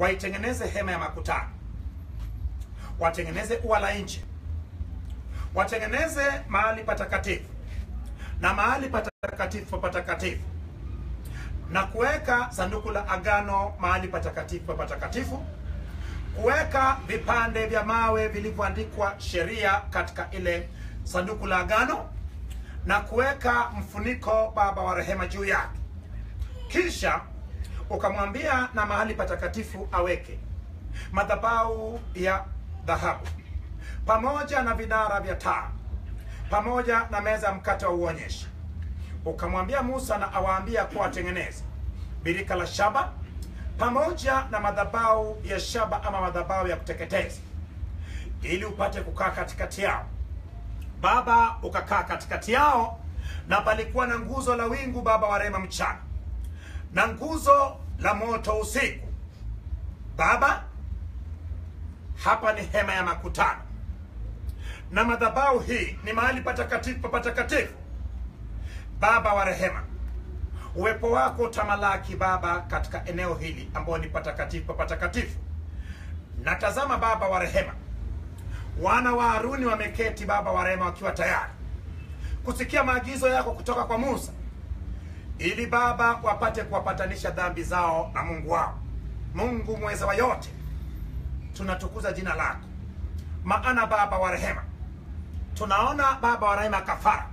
waitengeneze hema ya makutano, watengeneze ua la nje, watengeneze mahali patakatifu na mahali patakatifu patakatifu, na kuweka sanduku la agano mahali patakatifu patakatifu, kuweka vipande vya mawe vilivyoandikwa sheria katika ile sanduku la agano, na kuweka mfuniko Baba wa rehema juu yake. Kisha ukamwambia na mahali patakatifu aweke madhabahu ya dhahabu pamoja na vinara vya taa pamoja na meza ya mkate wa uonyeshi. Ukamwambia Musa na awaambia kuwa watengeneze birika la shaba pamoja na madhabahu ya shaba ama madhabahu ya kuteketeza, ili upate kukaa katikati yao. Baba ukakaa katikati yao, na palikuwa na nguzo la wingu, Baba wa rehema, mchana na nguzo la moto usiku. Baba, hapa ni hema ya makutano, na madhabahu hii ni mahali patakatifu patakatifu. Baba wa rehema, uwepo wako utamalaki Baba katika eneo hili ambao ni patakatifu patakatifu. Na tazama Baba wa rehema, wana wa Haruni wameketi Baba wa rehema, wakiwa tayari kusikia maagizo yako kutoka kwa Musa ili Baba wapate kuwapatanisha dhambi zao na Mungu wao. Mungu mweza wa yote, tunatukuza jina lako, maana Baba wa rehema, tunaona Baba wa rehema, kafara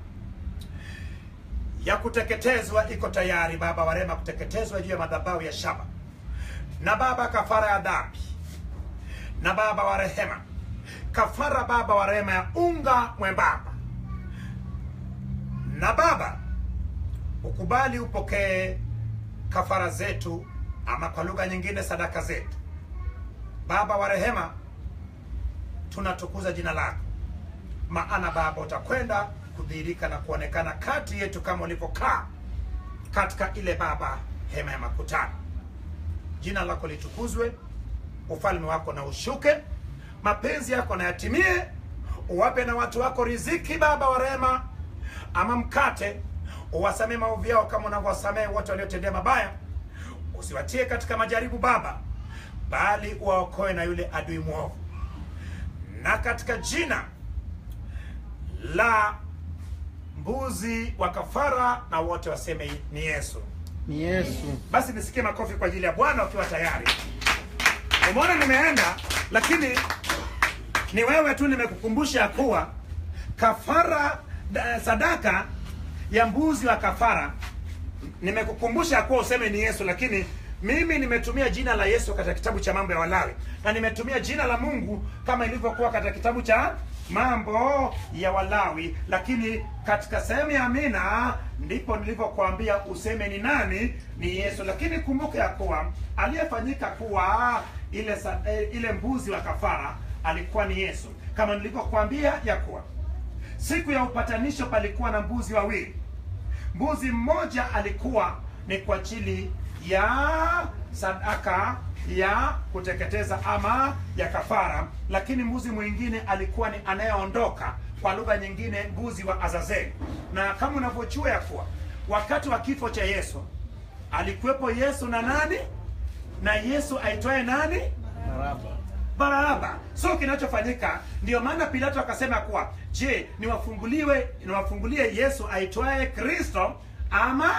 ya kuteketezwa iko tayari, Baba wa rehema, kuteketezwa juu ya madhabahu ya shaba, na Baba kafara ya dhambi, na Baba wa rehema, kafara Baba wa rehema ya unga mwembamba, na Baba ukubali upokee kafara zetu, ama kwa lugha nyingine sadaka zetu. Baba wa rehema, tunatukuza jina lako, maana Baba utakwenda kudhihirika na kuonekana kati yetu kama ulivyokaa katika ile Baba hema ya makutano. Jina lako litukuzwe, ufalme wako na ushuke, mapenzi yako na yatimie, uwape na watu wako riziki, Baba wa rehema, ama mkate uwasamee maovu yao kama unavyowasamehe wote waliotendea mabaya. Usiwatie katika majaribu Baba, bali uwaokoe na yule adui mwovu, na katika jina la mbuzi wa kafara, na wote waseme ni Yesu. Ni Yesu. Basi nisikie makofi kwa ajili ya Bwana ukiwa tayari. Umeona nimeenda, lakini ni wewe tu nimekukumbusha kuwa kafara da, sadaka ya mbuzi wa kafara nimekukumbusha kuwa useme ni Yesu, lakini mimi nimetumia jina la Yesu katika kitabu cha mambo ya Walawi na nimetumia jina la Mungu kama ilivyokuwa katika kitabu cha mambo ya Walawi, lakini katika sehemu ya Amina ndipo nilivyokuambia useme ni nani, ni Yesu. Lakini kumbuka ya kuwa aliyefanyika kuwa ile sa, eh, ile mbuzi wa kafara alikuwa ni Yesu, kama nilivyokuambia ya kuwa siku ya upatanisho palikuwa na mbuzi wawili. Mbuzi mmoja alikuwa ni kwa ajili ya sadaka ya kuteketeza ama ya kafara, lakini mbuzi mwingine alikuwa ni anayeondoka, kwa lugha nyingine mbuzi wa Azazeli. Na kama unavyojua ya kuwa wakati wa kifo cha Yesu alikuwepo Yesu na nani? Na Yesu aitwaye nani? Baraba. Baraba. So kinachofanyika ndio maana Pilato akasema kuwa je, niwafunguliwe niwafungulie Yesu aitwaye Kristo ama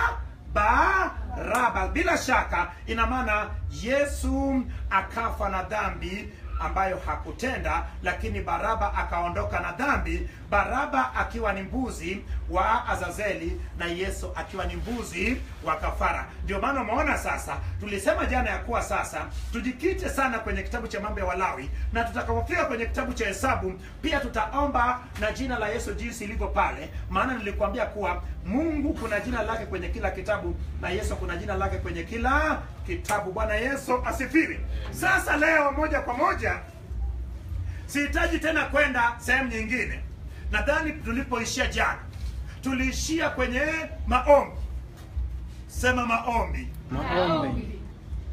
Baraba? Bila shaka ina maana Yesu akafa na dhambi ambayo hakutenda, lakini Baraba akaondoka na dhambi. Baraba akiwa ni mbuzi wa Azazeli na Yesu akiwa ni mbuzi wa kafara. Ndio maana umeona sasa, tulisema jana ya kuwa sasa tujikite sana kwenye kitabu cha mambo ya Walawi, na tutakapofika kwenye kitabu cha Hesabu pia tutaomba na jina la Yesu jinsi ilivyo pale, maana nilikwambia kuwa Mungu kuna jina lake kwenye kila kitabu na Yesu kuna jina lake kwenye kila kitabu. Bwana Yesu asifiwe. Sasa leo moja kwa moja sihitaji tena kwenda sehemu nyingine. Nadhani tulipoishia jana tuliishia kwenye maombi. Sema maombi. Maombi.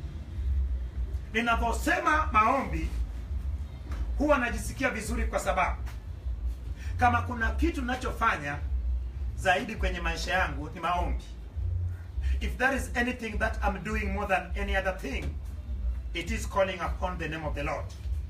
Ninaposema maombi huwa najisikia vizuri, kwa sababu kama kuna kitu ninachofanya zaidi kwenye maisha yangu ni maombi. If there is anything that I'm doing more than any other thing it is calling upon the name of the Lord.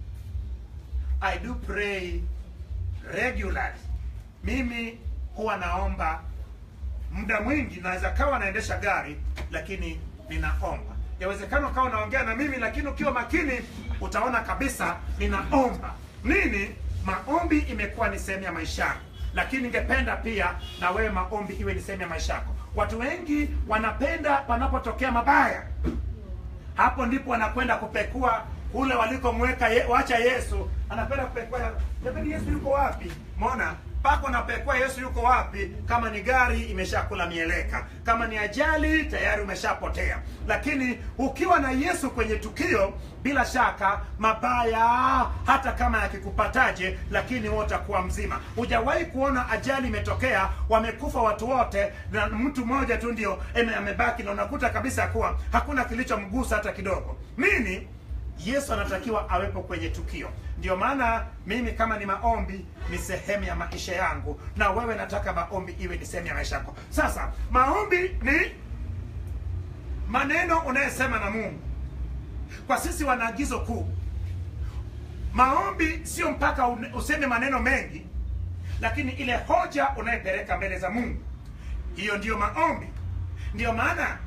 I do pray regularly. Mimi huwa naomba muda mwingi, naweza kawa naendesha gari lakini ninaomba. Yawezekana ukawa unaongea na mimi, lakini ukiwa makini utaona kabisa ninaomba nini. Maombi imekuwa ni sehemu ya maisha yangu, lakini ningependa pia na wewe maombi iwe ni sehemu ya maisha yako. Watu wengi wanapenda panapotokea mabaya, hapo ndipo wanakwenda kupekua kule walikomweka ye, wacha Yesu. Anapenda kupekua, jamani, Yesu yuko wapi? Mona pako napekua Yesu yuko wapi? Kama ni gari imeshakula mieleka, kama ni ajali tayari umeshapotea. Lakini ukiwa na Yesu kwenye tukio, bila shaka mabaya hata kama yakikupataje, lakini wewe utakuwa mzima. Hujawahi kuona ajali imetokea, wamekufa watu wote na mtu mmoja tu ndio eme- amebaki, na unakuta kabisa kuwa hakuna kilichomgusa hata kidogo. Nini? Yesu anatakiwa awepo kwenye tukio. Ndio maana mimi kama ni maombi ni sehemu ya maisha yangu, na wewe nataka maombi iwe ni sehemu ya maisha yako. Sasa maombi ni maneno unayesema na Mungu. Kwa sisi wana agizo kuu, maombi sio mpaka une- useme maneno mengi, lakini ile hoja unayepeleka mbele za Mungu, hiyo ndiyo maombi. Ndiyo maana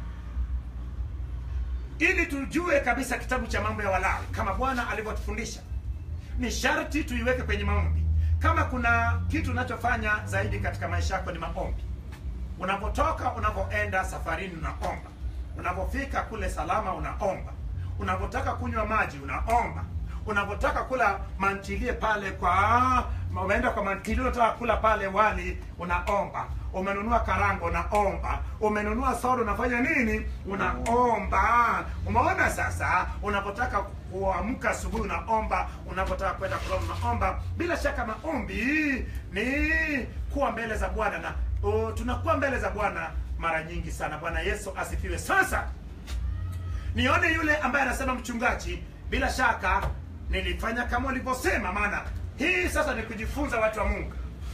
ili tujue kabisa kitabu cha mambo ya Walawi kama Bwana alivyotufundisha, ni sharti tuiweke kwenye maombi. Kama kuna kitu unachofanya zaidi katika maisha yako ni maombi. Unapotoka, unapoenda safarini, unaomba. Unapofika kule salama, unaomba. Unapotaka kunywa maji, unaomba. Unapotaka kula mantilie pale kwa umeenda kwa mantilie, unataka kula pale wali, unaomba. Umenunua karango, unaomba. Umenunua soda, unafanya nini? Unaomba. Umeona sasa, unapotaka kuamka asubuhi unaomba, unapotaka kwenda kulala unaomba. Bila shaka maombi ni kuwa mbele za Bwana na uh, tunakuwa mbele za Bwana mara nyingi sana. Bwana Yesu asifiwe. Sasa nione yule ambaye anasema mchungaji, bila shaka nilifanya kama ulivyosema, maana hii sasa ni kujifunza, watu wa Mungu,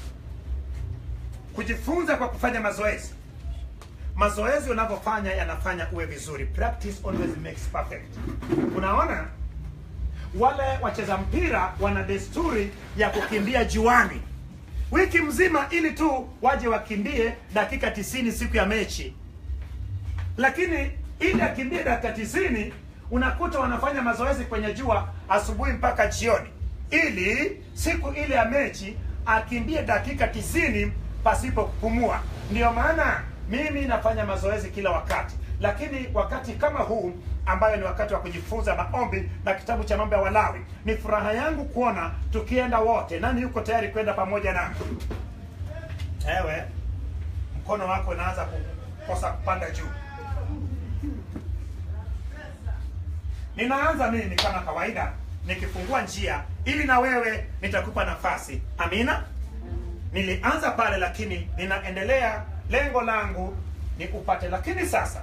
kujifunza kwa kufanya mazoezi. Mazoezi unavyofanya yanafanya uwe vizuri. Practice always makes perfect. Unaona, wale wacheza mpira wana desturi ya kukimbia juani wiki mzima ili tu waje wakimbie dakika tisini siku ya mechi, lakini ili akimbie dakika tisini unakuta wanafanya mazoezi kwenye jua asubuhi mpaka jioni, ili siku ile ya mechi akimbie dakika tisini pasipo kupumua. Ndiyo maana mimi nafanya mazoezi kila wakati, lakini wakati kama huu ambayo ni wakati wa kujifunza maombi na kitabu cha mambo ya Walawi, ni furaha yangu kuona tukienda wote. Nani yuko tayari kwenda pamoja nami? Ewe, mkono wako unaanza kukosa kupanda juu. Ninaanza mimi kama kawaida nikifungua njia ili na wewe nitakupa nafasi. Amina. Nilianza pale, lakini ninaendelea. Lengo langu ni upate, lakini sasa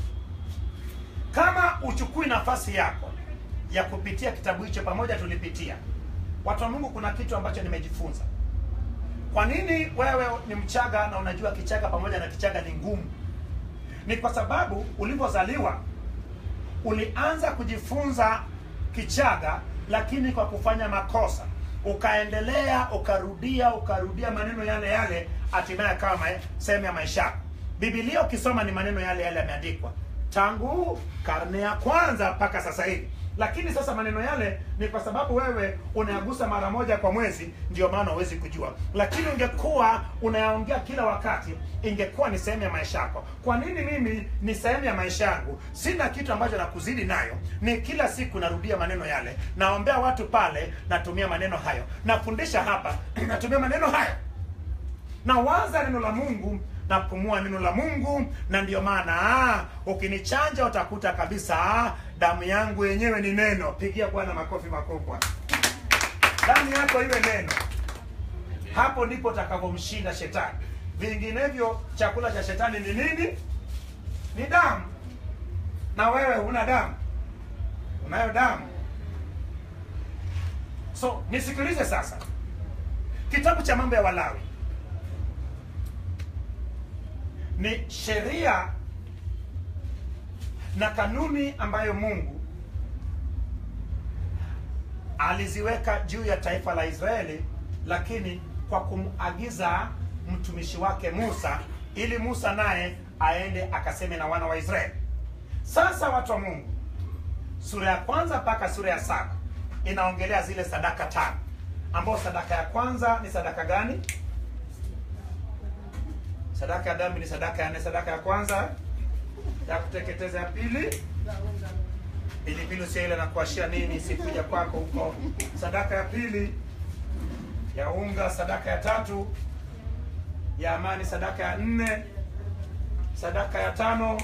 kama uchukui nafasi yako ya kupitia kitabu hicho, pamoja tulipitia. Watu wa Mungu, kuna kitu ambacho nimejifunza. Kwa nini wewe ni Mchaga na unajua Kichaga pamoja na Kichaga ni ngumu? Ni kwa sababu ulipozaliwa ulianza kujifunza Kichaga, lakini kwa kufanya makosa ukaendelea ukarudia ukarudia maneno yale yale, hatimaye akawa ma- sehemu ya maisha yako. Biblia ukisoma ni maneno yale yale yameandikwa tangu karne ya kwanza mpaka sasa hivi, lakini sasa maneno yale ni kwa sababu wewe unayagusa mara moja kwa mwezi, ndio maana huwezi kujua. Lakini ungekuwa unayaongea kila wakati, ingekuwa ni sehemu ya maisha yako. Kwa nini mimi ni sehemu ya maisha yangu? Sina kitu ambacho nakuzidi nayo, ni kila siku narudia maneno yale, naombea watu pale, natumia maneno hayo, nafundisha hapa, natumia maneno hayo nawaza neno la Mungu napumua neno la Mungu, na ndio maana ah, ukinichanja utakuta kabisa ah, damu yangu yenyewe ni neno. Pigia Bwana makofi makubwa. Damu yako iwe neno, hapo ndipo utakavyomshinda shetani. Vinginevyo chakula cha shetani ni nini? Ni damu, na wewe huna damu, unayo damu. So nisikilize sasa, kitabu cha mambo ya Walawi ni sheria na kanuni ambayo Mungu aliziweka juu ya taifa la Israeli, lakini kwa kumagiza mtumishi wake Musa, ili Musa naye aende akaseme na wana wa Israeli. Sasa watu wa Mungu, sura ya kwanza mpaka sura ya saba inaongelea zile sadaka tano, ambao sadaka ya kwanza ni sadaka gani? Sadaka ya dhambi ni sadaka ya nne. Sadaka ya kwanza ya kuteketeza, ya pili pilipili usio ile na kuashia nini sikuja kwako huko. Sadaka ya pili ya unga, sadaka ya tatu ya amani, sadaka ya nne, sadaka ya tano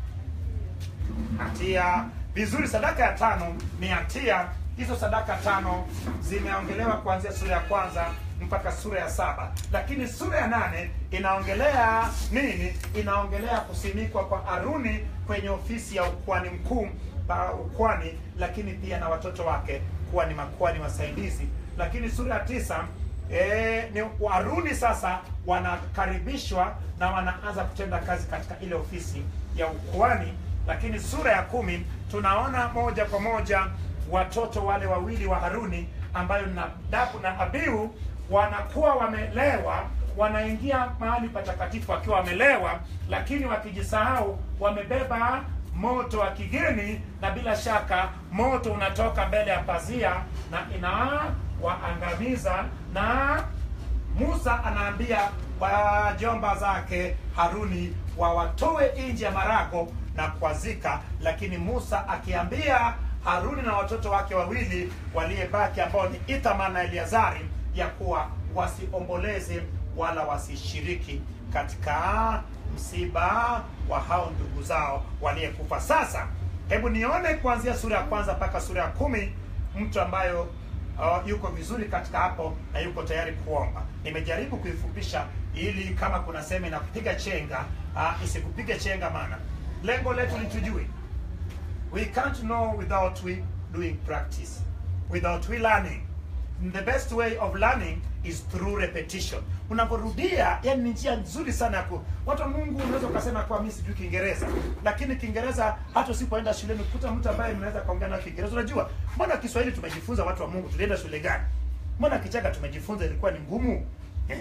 hatia. Vizuri, sadaka ya tano ni hatia. Hizo sadaka tano zimeongelewa kuanzia sura ya kwanza mpaka sura ya saba, lakini sura ya nane inaongelea nini? Inaongelea kusimikwa kwa Aruni kwenye ofisi ya ukuhani mkuu pa ukwani, lakini pia na watoto wake kuwa ni makuhani wasaidizi. Lakini sura ya tisa e, ni Waruni sasa wanakaribishwa na wanaanza kutenda kazi katika ile ofisi ya ukuhani. Lakini sura ya kumi tunaona moja kwa moja watoto wale wawili wa Haruni ambayo ni Nadabu na Abihu wanakuwa wamelewa, wanaingia mahali patakatifu wakiwa wamelewa, lakini wakijisahau wamebeba moto wa kigeni, na bila shaka moto unatoka mbele ya pazia na inawaangamiza. Na Musa anaambia wajomba zake Haruni wawatoe nje ya marago na kuwazika, lakini Musa akiambia Haruni na watoto wake wawili waliyebaki ambao ni Ithamar na Eleazari ya kuwa wasiomboleze wala wasishiriki katika msiba wa hao ndugu zao waliyekufa. Sasa hebu nione kuanzia sura ya kwanza mpaka sura ya kumi mtu ambayo uh, yuko vizuri katika hapo na yuko tayari kuomba. Nimejaribu kuifupisha ili kama kuna sehemu inakupiga chenga uh, isikupige chenga, maana lengo letu ni tujue we can't know without we doing practice, without we learning. The best way of learning is through repetition. Unaporudia, yani ni njia nzuri sana ya ku watu wa Mungu. Unaweza ukasema kwa mimi sijui Kiingereza, lakini Kiingereza hata usipoenda shuleni kukuta mtu ambaye mnaweza kaongea na Kiingereza. Unajua, mbona Kiswahili tumejifunza, watu wa Mungu, tulienda shule gani? Mbona Kichaga tumejifunza ilikuwa ni ngumu eh?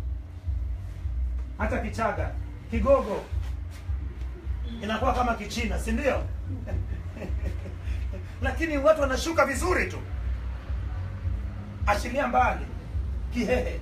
Hata Kichaga, Kigogo inakuwa kama Kichina, si ndio? lakini watu wanashuka vizuri tu, achilia mbali Kihehe.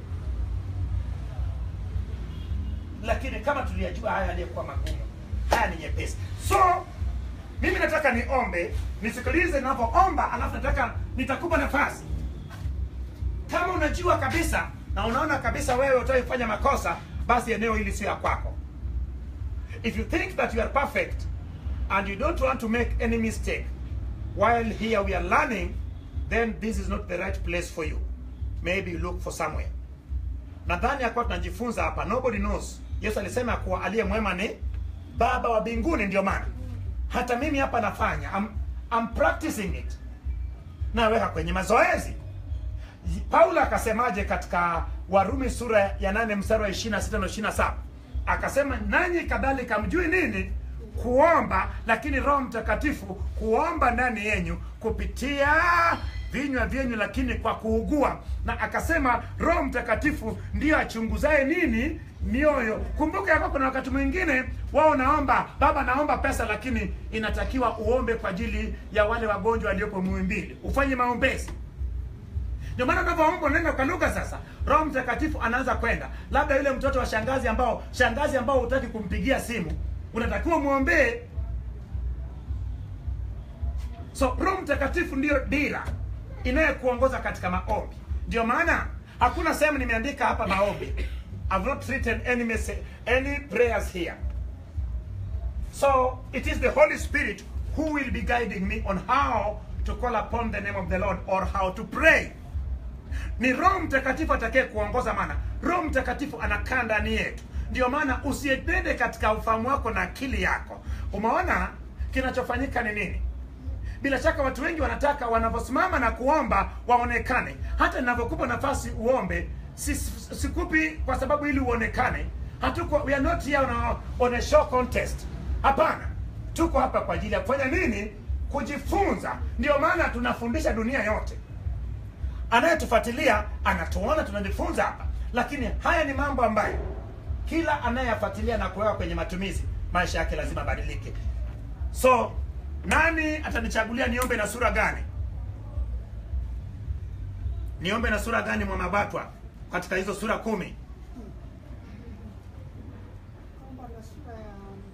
Lakini kama tuliyajua haya yaliyokuwa magumu, haya ni nyepesi. So mimi nataka niombe, nisikilize ninavyoomba, alafu nataka nitakupa nafasi, kama unajua kabisa na unaona kabisa wewe utaifanya makosa, basi eneo hili sio ya kwako. If you think that you are perfect and you don't want to make any mistake while here we are learning, then this is not the right place for you. Maybe you look for somewhere. Nadhani ya kuwa tunajifunza hapa, nobody knows. Yesu alisema kuwa aliye mwema ni Baba wa mbinguni. Ndio maana hata mimi hapa nafanya I'm, I'm practicing it, naweka kwenye mazoezi. Paulo akasemaje katika Warumi sura ya nane mstari wa 26 na 27? Akasema nanyi kadhalika mjui nini kuomba, lakini Roho Mtakatifu kuomba ndani yenyu kupitia vinywa vyenyu, lakini kwa kuugua. Na akasema Roho Mtakatifu ndiyo achunguzaye nini mioyo. Kumbuka yako, kuna wakati mwingine wao naomba Baba, naomba pesa, lakini inatakiwa uombe kwa ajili ya wale wagonjwa waliopo Muhimbili, ufanye maombezi. Ndio maana unavyoomba unaenda kwa lugha. Sasa Roho Mtakatifu anaanza kwenda, labda yule mtoto wa shangazi ambao shangazi ambao hutaki kumpigia simu unatakiwa mwombee. So Roho Mtakatifu ndiyo dira inayekuongoza katika maombi. Ndio maana hakuna sehemu nimeandika hapa maombi. I've not written any message, any prayers here. So it is the Holy Spirit who will be guiding me on how to call upon the name of the Lord or how to pray. Ni Roho Mtakatifu atakaye kuongoza, maana Roho Mtakatifu anakaa ndani yetu. Ndio maana usiendende katika ufahamu wako na akili yako. Umeona kinachofanyika ni nini? Bila shaka watu wengi wanataka wanavyosimama na kuomba waonekane. Hata ninavyokupa nafasi uombe, sikupi kwa sababu ili uonekane. Hatuko, we are not here on a, on a show contest. Hapana, tuko hapa kwa ajili ya kufanya nini? Kujifunza. Ndio maana tunafundisha dunia yote. anayetufuatilia anatuona tunajifunza hapa lakini haya ni mambo ambayo kila anayeyafuatilia na kuweka kwenye matumizi maisha yake lazima abadilike so nani atanichagulia niombe na sura gani niombe na sura gani mwamabatwa katika hizo sura kumi Naomba na sura ya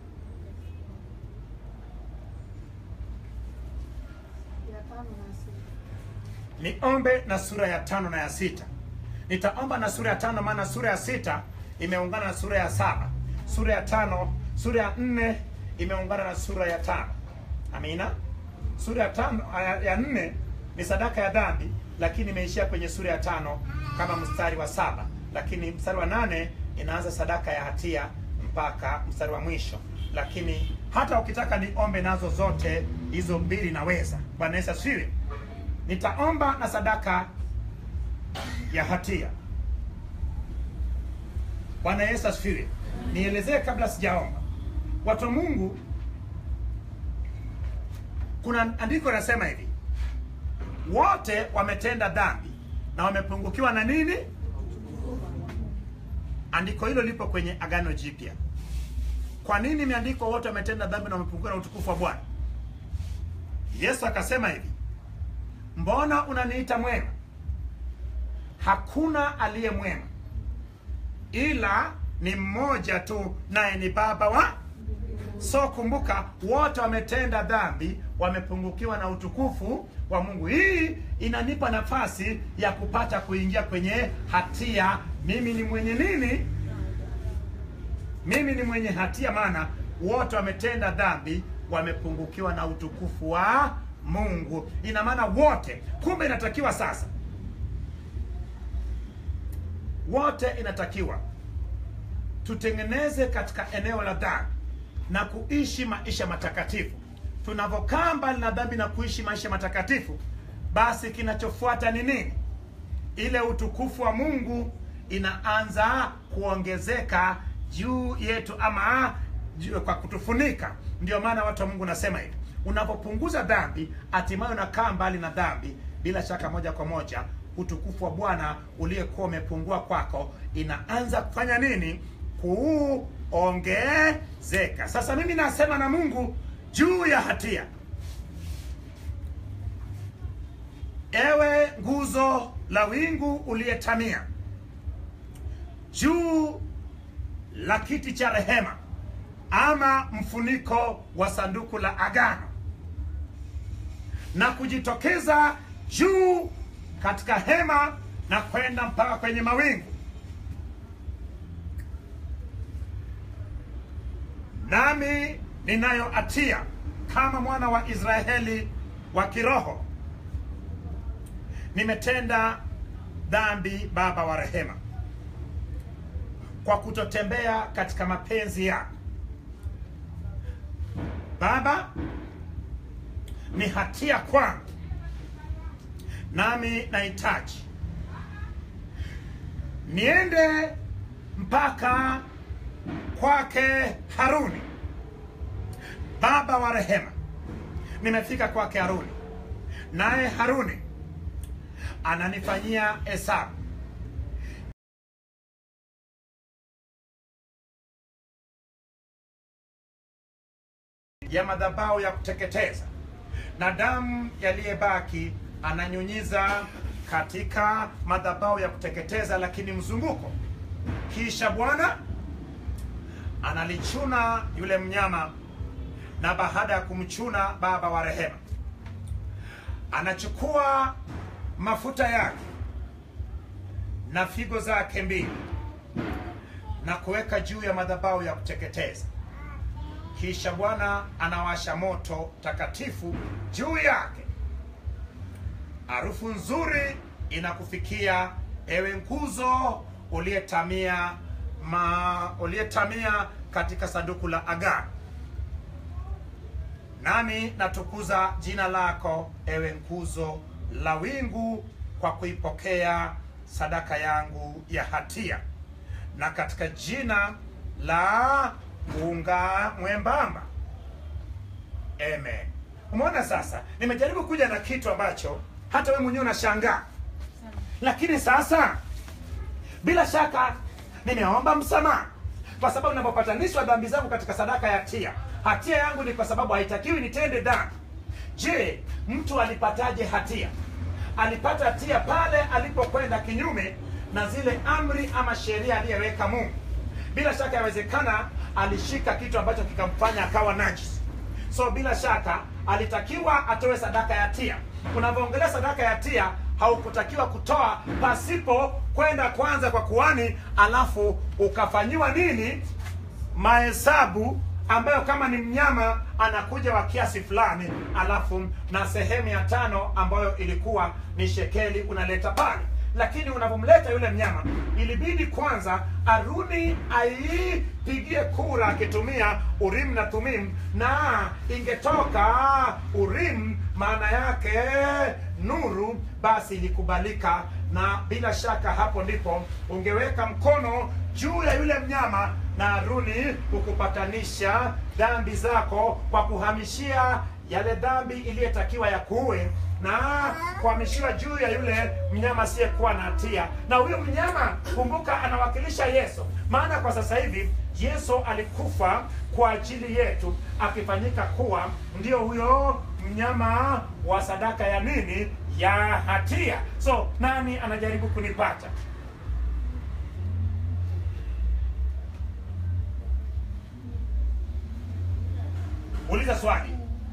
ya tano na sita. niombe na sura ya tano na ya sita nitaomba na sura ya tano maana sura ya sita imeungana na sura ya saba sura ya tano sura ya nne imeungana na sura ya tano amina sura ya tano ya, ya nne ni sadaka ya dhambi lakini imeishia kwenye sura ya tano kama mstari wa saba lakini mstari wa nane inaanza sadaka ya hatia mpaka mstari wa mwisho lakini hata ukitaka niombe nazo zote hizo mbili naweza bwana yesu asifiwe nitaomba na sadaka ya hatia bwana yesu asifiwe nielezee kabla sijaomba watu wa mungu kuna andiko linasema hivi wote wametenda dhambi na wamepungukiwa na nini andiko hilo lipo kwenye agano jipya kwa nini imeandikwa wote wametenda dhambi na wamepungukiwa na utukufu wa bwana yesu akasema hivi mbona unaniita mwema hakuna aliye mwema ila ni mmoja tu naye ni baba wa so kumbuka wote wametenda dhambi wamepungukiwa na utukufu wa mungu hii inanipa nafasi ya kupata kuingia kwenye hatia mimi ni mwenye nini mimi ni mwenye hatia maana wote wametenda dhambi wamepungukiwa na utukufu wa mungu ina maana wote kumbe inatakiwa sasa wote inatakiwa tutengeneze katika eneo la dhambi na kuishi maisha matakatifu tunavyokaa mbali na dhambi na kuishi maisha matakatifu basi kinachofuata ni nini ile utukufu wa mungu inaanza kuongezeka juu yetu ama juu, kwa kutufunika ndio maana watu wa mungu nasema hivi unapopunguza dhambi hatimaye unakaa mbali na dhambi bila shaka moja kwa moja utukufu wa bwana uliyekuwa umepungua kwako inaanza kufanya nini kuongezeka sasa mimi nasema na mungu juu ya hatia ewe nguzo la wingu uliyetamia juu la kiti cha rehema ama mfuniko wa sanduku la agano na kujitokeza juu katika hema na kwenda mpaka kwenye mawingu nami ninayo hatia kama mwana wa israeli wa kiroho nimetenda dhambi baba wa rehema kwa kutotembea katika mapenzi yako baba ni hatia kwangu nami nahitaji niende mpaka kwake haruni baba wa rehema nimefika kwake haruni naye haruni ananifanyia hesabu ya madhabahu ya kuteketeza na damu yaliyebaki ananyunyiza katika madhabahu ya kuteketeza lakini mzunguko kisha bwana analichuna yule mnyama na baada ya kumchuna baba wa rehema anachukua mafuta yake na figo zake mbili na kuweka juu ya madhabahu ya kuteketeza kisha bwana anawasha moto takatifu juu yake harufu nzuri inakufikia ewe nguzo uliyetamia ma uliyetamia katika sanduku la agano nami natukuza jina lako ewe nguzo la wingu kwa kuipokea sadaka yangu ya hatia na katika jina la unga mwembamba amen umeona sasa nimejaribu kuja na kitu ambacho hata we mwenyewe unashangaa lakini sasa bila shaka nimeomba msamaha kwa sababu ninapopatanishwa dhambi zangu katika sadaka ya hatia hatia yangu ni kwa sababu haitakiwi nitende dhambi je mtu alipataje hatia alipata hatia pale alipokwenda kinyume na zile amri ama sheria aliyeweka mungu bila shaka yawezekana alishika kitu ambacho kikamfanya akawa najis so bila shaka alitakiwa atoe sadaka ya hatia unavyoongelea sadaka ya hatia haukutakiwa kutoa pasipo kwenda kwanza kwa kuani alafu ukafanyiwa nini mahesabu ambayo kama ni mnyama anakuja wa kiasi fulani alafu na sehemu ya tano ambayo ilikuwa ni shekeli unaleta pale lakini unavyomleta yule mnyama ilibidi kwanza aruni aipigie kura akitumia urim na tumim na ingetoka urim maana yake nuru basi ilikubalika na bila shaka hapo ndipo ungeweka mkono juu ya yule mnyama na aruni kukupatanisha dhambi zako kwa kuhamishia yale dhambi iliyotakiwa ya kuue na kuhamishiwa juu ya yule mnyama asiyekuwa na hatia na huyo mnyama kumbuka anawakilisha yesu maana kwa sasa hivi yesu alikufa kwa ajili yetu akifanyika kuwa ndio huyo mnyama wa sadaka ya nini ya hatia so nani anajaribu kunipata uliza swali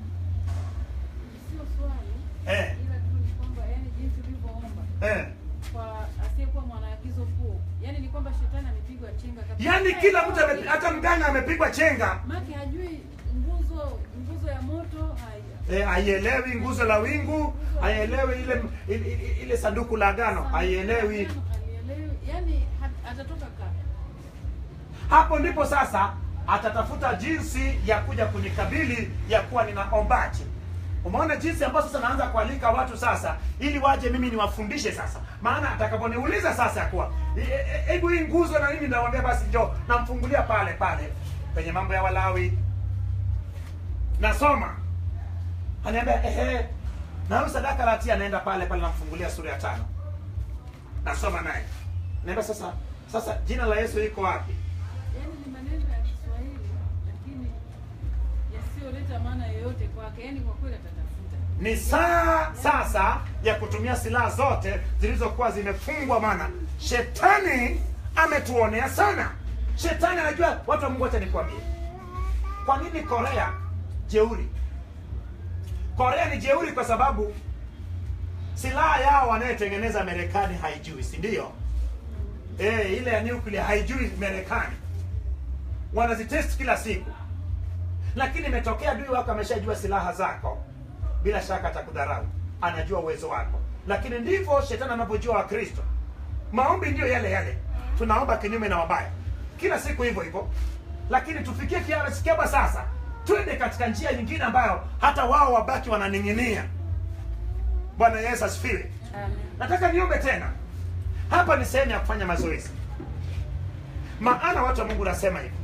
Sio swali eh, ila tu ni kwamba yani jinsi ulivyoomba eh. kwa asiyekuwa mwanaagizo kuu, yani ni kwamba shetani amepigwa chenga kabisa. yaani kila mtu ame- hata mganga amepigwa chenga Maki hajui nguzo nguzo ya moto haya Eh, haielewi nguzo la wingu haielewi ile, ile, ile, ile sanduku la agano haielewi Halielewi, yani hat- atatoka kapa. hapo ndipo sasa atatafuta jinsi ya kuja kunikabili ya kuwa ninaombaje umeona jinsi ambayo sasa naanza kualika watu sasa ili waje mimi niwafundishe sasa maana atakaponiuliza sasa ya kuwa "E- e- hebu hii nguzo na mimi nawambia basi njo namfungulia pale pale kwenye mambo ya walawi nasoma aniambia ehe na huyu sadaka la hatia anaenda pale pale namfungulia sura ya tano nasoma naye naambia sasa sasa jina la yesu iko wapi Yani ni maneno ya Kiswahili lakini yasiyoleta maana yoyote kwake, yani kwa kweli atatafuta. ni saa sasa ya kutumia silaha zote zilizokuwa zimefungwa maana shetani ametuonea sana shetani anajua watu wa mungu wacha nikwambie kwa nini korea jeuri korea ni jeuri kwa sababu silaha yao wanayotengeneza marekani haijui si ndio e, ile ya nuclear haijui marekani wanazitest kila siku lakini imetokea adui wako ameshajua silaha zako bila shaka atakudharau anajua uwezo wako lakini ndivyo shetani anavyojua wakristo maombi ndiyo yale yale tunaomba kinyume na wabaya kila siku hivyo hivyo lakini tufikie kiasi kwamba sasa twende katika njia nyingine ambayo hata wao wabaki wananing'inia bwana yesu asifiwe Amen. nataka niombe tena hapa ni sehemu ya kufanya mazoezi maana watu wa mungu nasema hivi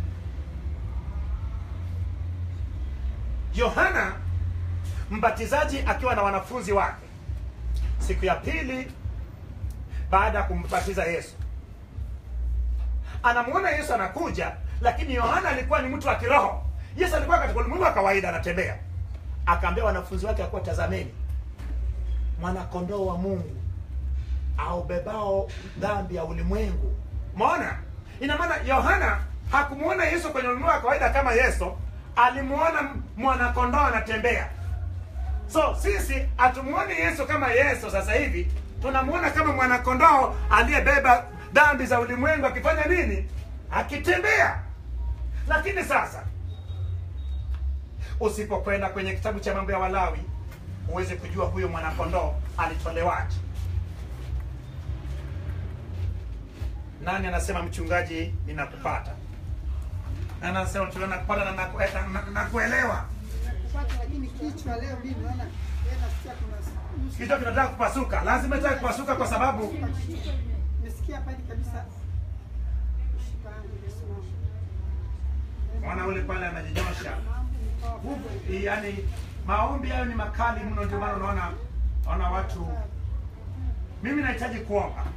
yohana mbatizaji akiwa na wanafunzi wake siku ya pili baada ya kumbatiza yesu anamuona yesu anakuja lakini yohana alikuwa ni mtu wa kiroho yesu alikuwa katika ulimwengu wa kawaida anatembea akaambia wanafunzi wake akuwa tazameni mwanakondoo wa mungu aubebao dhambi ya ulimwengu maona ina maana yohana hakumuona yesu kwenye ulimwengu wa kawaida kama yesu alimuona mwanakondoo anatembea so sisi hatumuoni yesu kama yesu sasa hivi tunamuona kama mwanakondoo aliyebeba dhambi za ulimwengu akifanya nini akitembea lakini sasa usipokwenda kwenye kitabu cha mambo ya walawi huwezi kujua huyo mwanakondoo alitolewaje nani anasema mchungaji ninakupata nani anasema mchungaji nakupata na naku- eh, na- na- nakuelewa Nakupata lakini kichwa leo mimi naona yeye nasikia kuna nusu. kichwa kinataka kupasuka lazima itaka kupasuka kwa sababu Nimesikia pale kabisa. Mshipa wangu imesimama. mwana ule pale anajinyosha Mambo ni powerful. Huu- yaani maombi hayo ni makali mno ndio maana unaona naona watu mimi nahitaji kuomba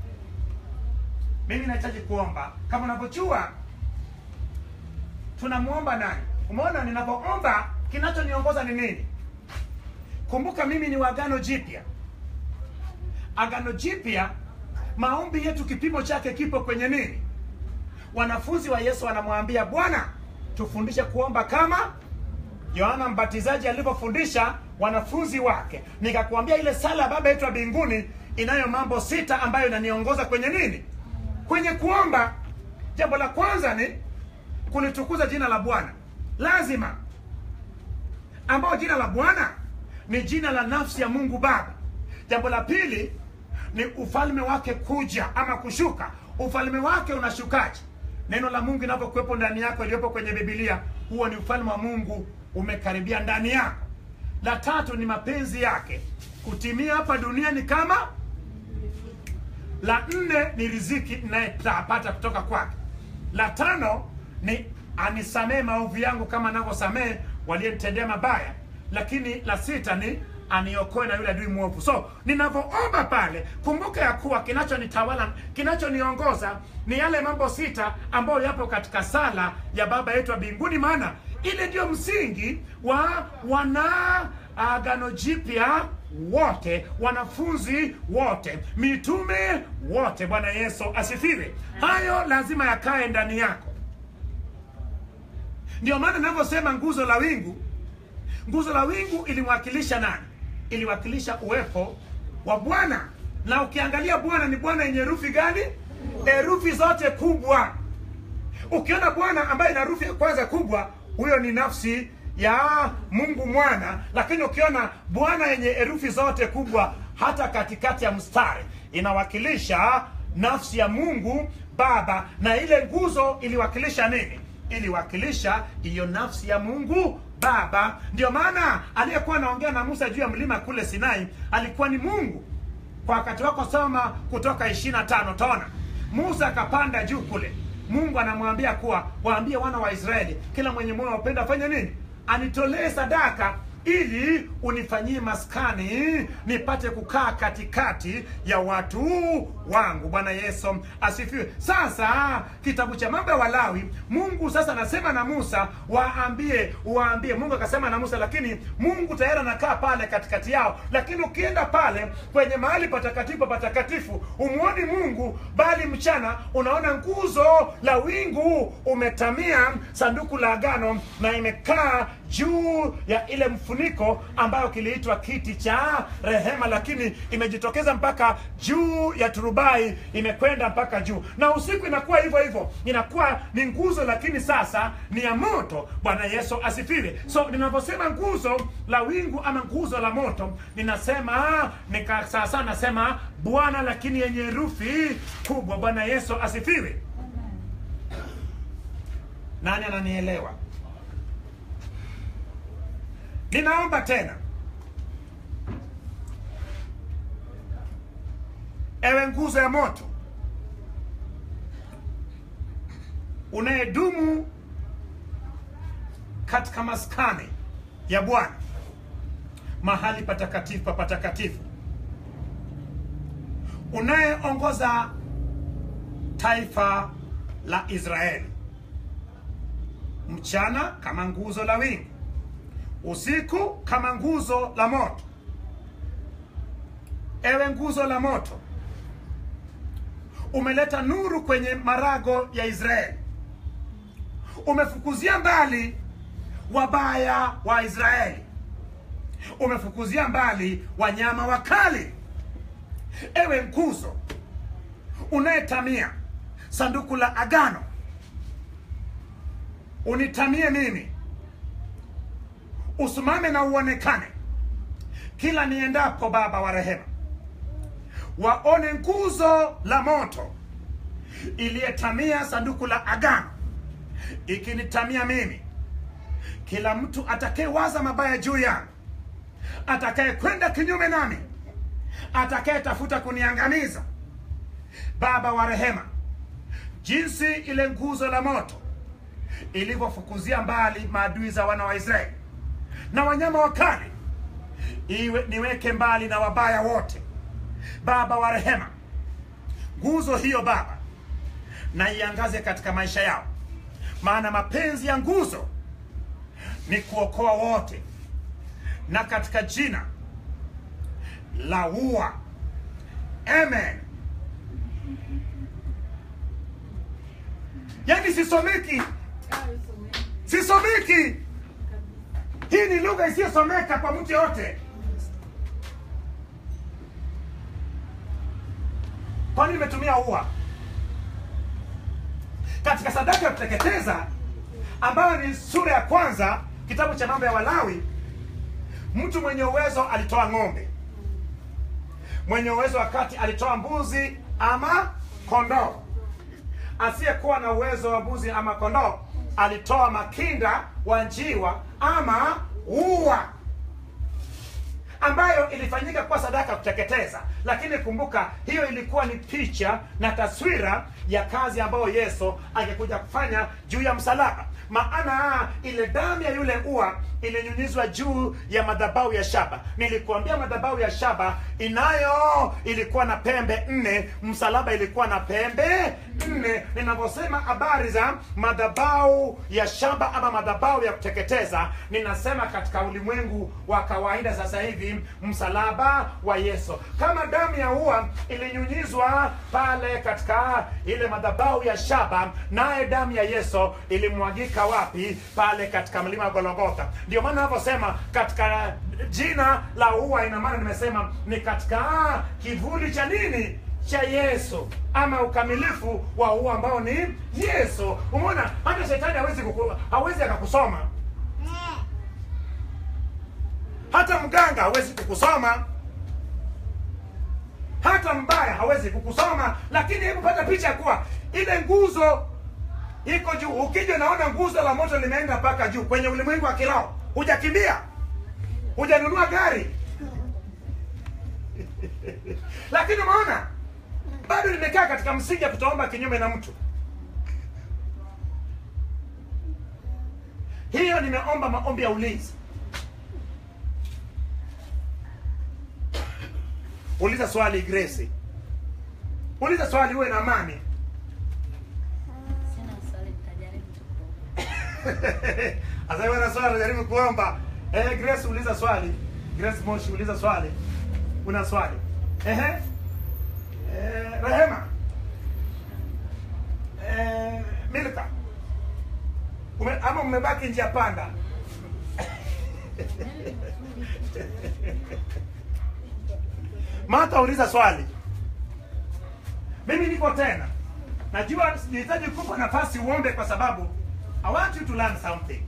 mimi nahitaji kuomba kama unavyojua tunamwomba nani umeona ninapoomba kinachoniongoza ni nini kumbuka mimi ni wa agano jipya agano jipya maombi yetu kipimo chake kipo kwenye nini wanafunzi wa yesu wanamwambia bwana tufundishe kuomba kama yohana mbatizaji alivyofundisha wanafunzi wake nikakuambia ile sala ya baba yetu wa mbinguni inayo mambo sita ambayo inaniongoza kwenye nini kwenye kuomba jambo la kwanza ni kulitukuza jina la bwana lazima ambao jina la bwana ni jina la nafsi ya mungu baba jambo la pili ni ufalme wake kuja ama kushuka ufalme wake unashukaje neno la mungu inavyokuwepo ndani yako iliyopo kwenye bibilia huo ni ufalme wa mungu umekaribia ndani yako la tatu ni mapenzi yake kutimia hapa duniani kama la nne ni riziki inayetapata kutoka kwake la tano ni anisamee maovu yangu kama anavyosamehe waliyemtendea mabaya lakini la sita ni aniokoe na yule adui mwovu so ninavyoomba pale kumbuka ya kuwa kinachonitawala kinachoniongoza ni yale mambo sita ambayo yapo katika sala ya baba yetu wa mbinguni maana ile ndio msingi wa wana agano jipya wote wanafunzi wote mitume wote bwana yesu asifiwe hayo lazima yakae ndani yako ndio maana navyosema nguzo la wingu nguzo la wingu ilimwakilisha nani iliwakilisha uwepo wa bwana na ukiangalia bwana ni bwana yenye herufi gani herufi zote kubwa ukiona bwana ambaye ina herufi ya kwanza kubwa huyo ni nafsi ya mungu mwana lakini ukiona bwana yenye herufi zote kubwa hata katikati ya mstari inawakilisha nafsi ya mungu baba na ile nguzo iliwakilisha nini iliwakilisha hiyo nafsi ya mungu baba ndio maana aliyekuwa anaongea na musa juu ya mlima kule sinai alikuwa ni mungu kwa wakati wako soma kutoka ishiri na tano tona musa akapanda juu kule mungu anamwambia kuwa waambie wana wa israeli kila mwenye moyo wapenda afanye nini anitolee sadaka ili unifanyie maskani nipate kukaa katikati ya watu wangu bwana yesu asifiwe sasa kitabu cha mambo ya walawi mungu sasa anasema na musa waambie waambie mungu akasema na musa lakini mungu tayari anakaa pale katikati yao lakini ukienda pale kwenye mahali patakatifu patakatifu umuoni mungu bali mchana unaona nguzo la wingu umetamia sanduku la agano na imekaa juu ya ile mfuniko ambayo kiliitwa kiti cha rehema lakini imejitokeza mpaka juu ya turubai imekwenda mpaka juu na usiku inakuwa hivyo hivyo inakuwa ni nguzo lakini sasa ni ya moto bwana yesu asifiwe so ninavyosema nguzo la wingu ama nguzo la moto ninasema nika sasa nasema bwana lakini yenye herufi kubwa bwana yesu asifiwe nani ananielewa ninaomba tena ewe nguzo ya moto unayedumu katika maskani ya bwana mahali patakatifu pa patakatifu unayeongoza taifa la israeli mchana kama nguzo la wingu usiku kama nguzo la moto ewe nguzo la moto umeleta nuru kwenye marago ya israeli umefukuzia mbali wabaya wa israeli umefukuzia mbali wanyama wakali ewe nguzo unayetamia sanduku la agano unitamie mimi usimame na uonekane kila niendapo baba wa rehema waone nguzo la moto iliyetamia sanduku la agano ikinitamia mimi kila mtu atakayewaza mabaya juu yangu atakayekwenda kinyume nami atakayetafuta kuniangamiza baba wa rehema jinsi ile nguzo la moto ilivyofukuzia mbali maadui za wana wa israeli na wanyama wakali iwe niweke mbali na wabaya wote baba wa rehema nguzo hiyo baba na iangaze katika maisha yao maana mapenzi ya nguzo ni kuokoa wote na katika jina la ua amen yaani sisomeki Hayo someni sisomeki kabisa. hii ni lugha isiyosomeka kwa mtu yoyote kwani imetumia ua katika sadaka ya kuteketeza ambayo ni sura ya kwanza kitabu cha mambo ya walawi mtu mwenye uwezo alitoa ng'ombe mwenye uwezo wakati alitoa mbuzi ama kondoo asiyekuwa na uwezo wa mbuzi ama kondoo alitoa makinda wa njiwa ama ua ambayo ilifanyika kuwa sadaka ya kuteketeza lakini kumbuka hiyo ilikuwa ni picha na taswira ya kazi ambayo yesu angekuja kufanya juu ya msalaba maana ile damu ya yule ua ilinyunyizwa juu ya madhabahu ya shaba nilikuambia madhabahu ya shaba inayo ilikuwa na pembe nne msalaba ilikuwa na pembe nne ninavyosema habari za madhabahu ya shaba ama madhabahu ya kuteketeza ninasema katika ulimwengu wa kawaida sasa hivi msalaba wa yesu kama damu ya ua ilinyunyizwa pale katika ile madhabahu ya shaba naye damu ya yesu ilimwagika wapi pale katika mlima wa golgotha ndio maana navyosema katika jina la ua ina maana nimesema ni katika kivuli cha nini cha yesu ama ukamilifu wa ua ambao ni yesu umeona hata shetani hawezi kuku, hawezi akakusoma hata mganga hawezi kukusoma hata mbaya hawezi kukusoma lakini hebu pata picha ya kuwa ile nguzo iko juu ukija naona nguzo la moto limeenda mpaka juu kwenye ulimwengu wa kiroho hujakimbia hujanunua gari lakini umeona bado limekaa katika msingi ya kutoomba kinyume na mtu hiyo nimeomba maombi ya ulinzi uliza swali grace uliza swali uwe na amani Sina swali, nitajaribu tu kuomba. Sasa wewe na swali jaribu kuomba. Eh, Grace uliza swali. Grace Moshi uliza swali. Una swali. Ehe. Eh, Rehema. Eh, Milka. Ume, ama mmebaki njia panda. Martha uliza swali. Mimi niko tena. Najua nihitaji kupa nafasi uombe kwa sababu I want you to learn something.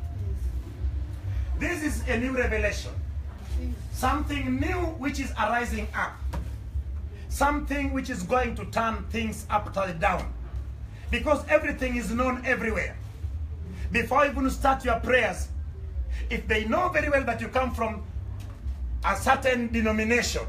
This is a new revelation. Something new which is arising up. Something which is going to turn things upside down. Because everything is known everywhere. Before you even start your prayers, if they know very well that you come from a certain denomination,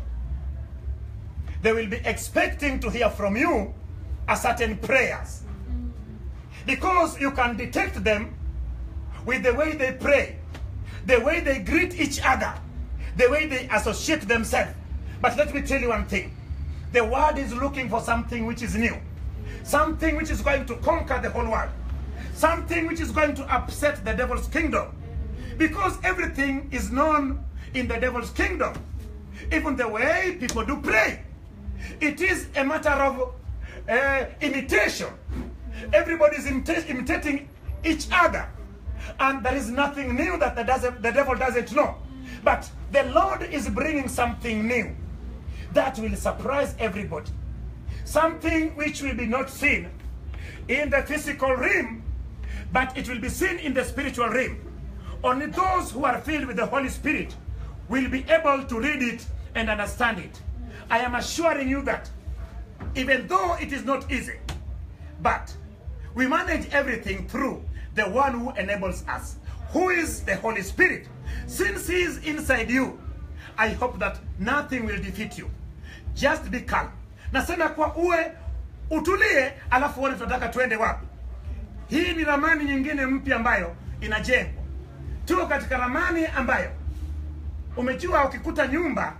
they will be expecting to hear from you a certain prayers because you can detect them with the way they pray, the way they greet each other, the way they associate themselves. But let me tell you one thing the world is looking for something which is new, something which is going to conquer the whole world, something which is going to upset the devil's kingdom. Because everything is known in the devil's kingdom, even the way people do pray. It is a matter of uh, imitation. Everybody is imita- imitating each other. And there is nothing new that the, doesn't, the devil doesn't know. But the Lord is bringing something new that will surprise everybody. Something which will be not seen in the physical realm, but it will be seen in the spiritual realm. Only those who are filled with the Holy Spirit will be able to read it and understand it. I am assuring you that even though it is not easy, but we manage everything through the one who enables us, who is the Holy Spirit. Since He is inside you, I hope that nothing will defeat you. Just be calm. Nasema kwa uwe utulie, alafu uone tunataka tuende wapi. Hii ni ramani nyingine mpya ambayo inajengwa. Tuko katika ramani ambayo umejua, ukikuta nyumba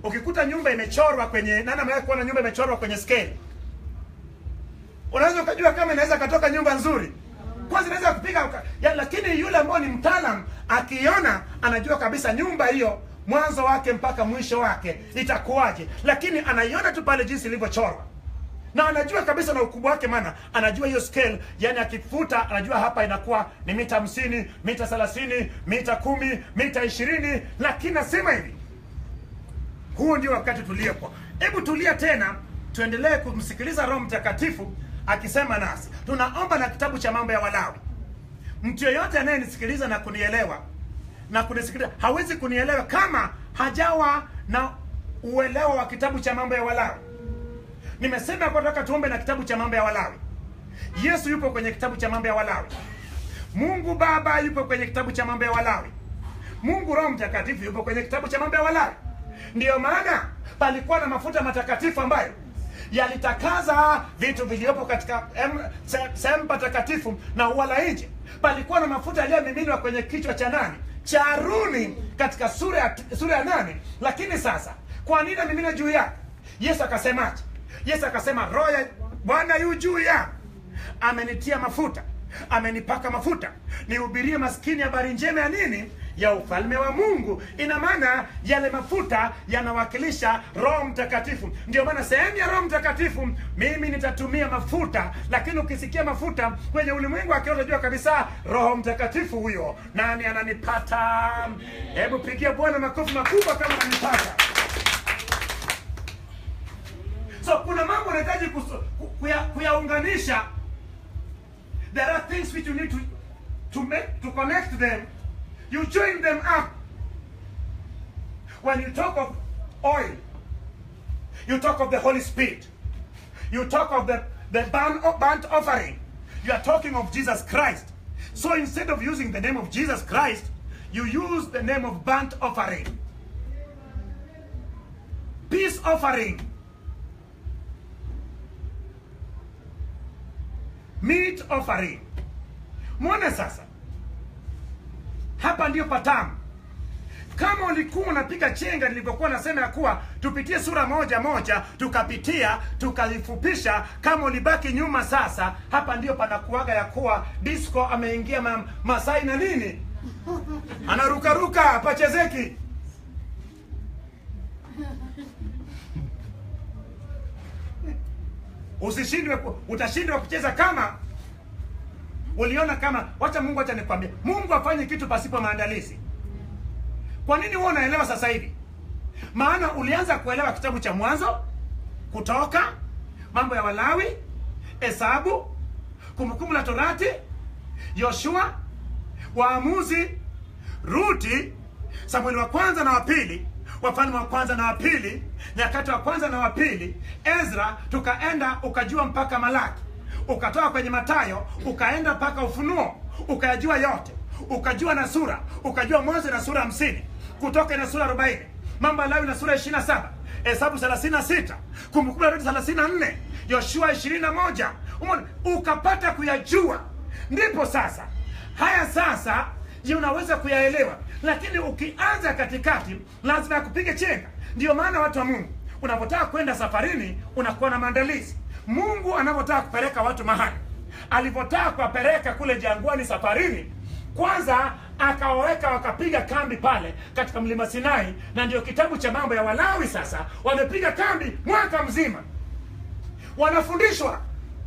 ukikuta nyumba imechorwa kwenye nani amewahi kuona nyumba imechorwa kwenye scale unaweza ukajua kama inaweza katoka nyumba nzuri kwanza inaweza kupiga uka- ya, lakini yule ambao ni mtaalam akiona anajua kabisa nyumba hiyo mwanzo wake mpaka mwisho wake itakuwaje lakini anaiona tu pale jinsi ilivyochorwa na anajua kabisa na ukubwa wake maana anajua hiyo scale yani akifuta anajua hapa inakuwa ni mita hamsini mita thelathini mita kumi mita ishirini lakini nasema hivi huu ndio wakati tuliopo hebu tulia tena tuendelee kumsikiliza roho mtakatifu akisema nasi tunaomba na kitabu cha mambo ya walawi mtu yeyote anayenisikiliza na kunielewa na kunisikiliza hawezi kunielewa kama hajawa na uelewa wa kitabu cha mambo ya walawi nimesema kwa nataka tuombe na kitabu cha mambo ya walawi yesu yupo kwenye kitabu cha mambo ya walawi mungu baba yupo kwenye kitabu cha mambo ya walawi mungu roho mtakatifu yupo kwenye kitabu cha mambo ya walawi ndiyo maana palikuwa na mafuta matakatifu ambayo yalitakaza vitu vilivyopo katika em- se- sehemu patakatifu na ua la nje palikuwa na mafuta yaliyomiminwa kwenye kichwa cha nani cha haruni katika sura ya, sura ya nane lakini sasa kwa nini amimina juu yake yesu akasemaje yesu akasema roho ya bwana yu juu yangu amenitia mafuta amenipaka mafuta nihubirie maskini habari njema ya nini ya ufalme wa mungu ina maana yale mafuta yanawakilisha roho mtakatifu ndio maana sehemu ya roho mtakatifu mimi nitatumia mafuta lakini ukisikia mafuta kwenye ulimwengu akiwa utajua kabisa roho mtakatifu huyo nani ananipata hebu pigia bwana makofi makubwa kama ananipata so kuna mambo unahitaji kuso- ku- kuya- kuyaunganisha there are things which you need to to make to connect them you join them up when you talk of oil you talk of the holy spirit you talk of the the burnt, burnt offering you are talking of jesus christ so instead of using the name of jesus christ you use the name of burnt offering peace offering meat offering mwone sasa hapa ndio patamu kama ulikuwa unapiga chenga nilivyokuwa nasema ya kuwa tupitie sura moja moja tukapitia tukalifupisha kama ulibaki nyuma sasa hapa ndio panakuaga ya kuwa disco ameingia ma, masai na nini anarukaruka pachezeki usishindwe ku- utashindwa kucheza kama uliona kama wacha mungu acha nikwambie mungu afanye kitu pasipo maandalizi kwa nini huwa unaelewa sasa hivi maana ulianza kuelewa kitabu cha mwanzo kutoka mambo ya walawi hesabu kumbukumbu la torati yoshua waamuzi ruti samueli wa kwanza na wa pili wafalme wa kwanza na wa pili nyakati wa kwanza na wa pili ezra tukaenda ukajua mpaka malaki ukatoka kwenye matayo ukaenda mpaka ufunuo ukayajua yote ukajua na sura ukajua mwanzo na sura hamsini kutoka na sura arobaini mambo ya lawi na sura ishiri na saba hesabu thelathini na sita kumbukumbu la torati thelathini na nne yoshua ishirini na moja Umeona? ukapata kuyajua ndipo sasa haya sasa je unaweza kuyaelewa lakini ukianza katikati lazima yakupige chenga ndio maana watu wa mungu unapotaka kwenda safarini unakuwa na maandalizi mungu anavyotaka kupeleka watu mahali alivyotaka kuwapeleka kule jangwani safarini kwanza akawaweka wakapiga kambi pale katika mlima sinai na ndio kitabu cha mambo ya walawi sasa wamepiga kambi mwaka mzima wanafundishwa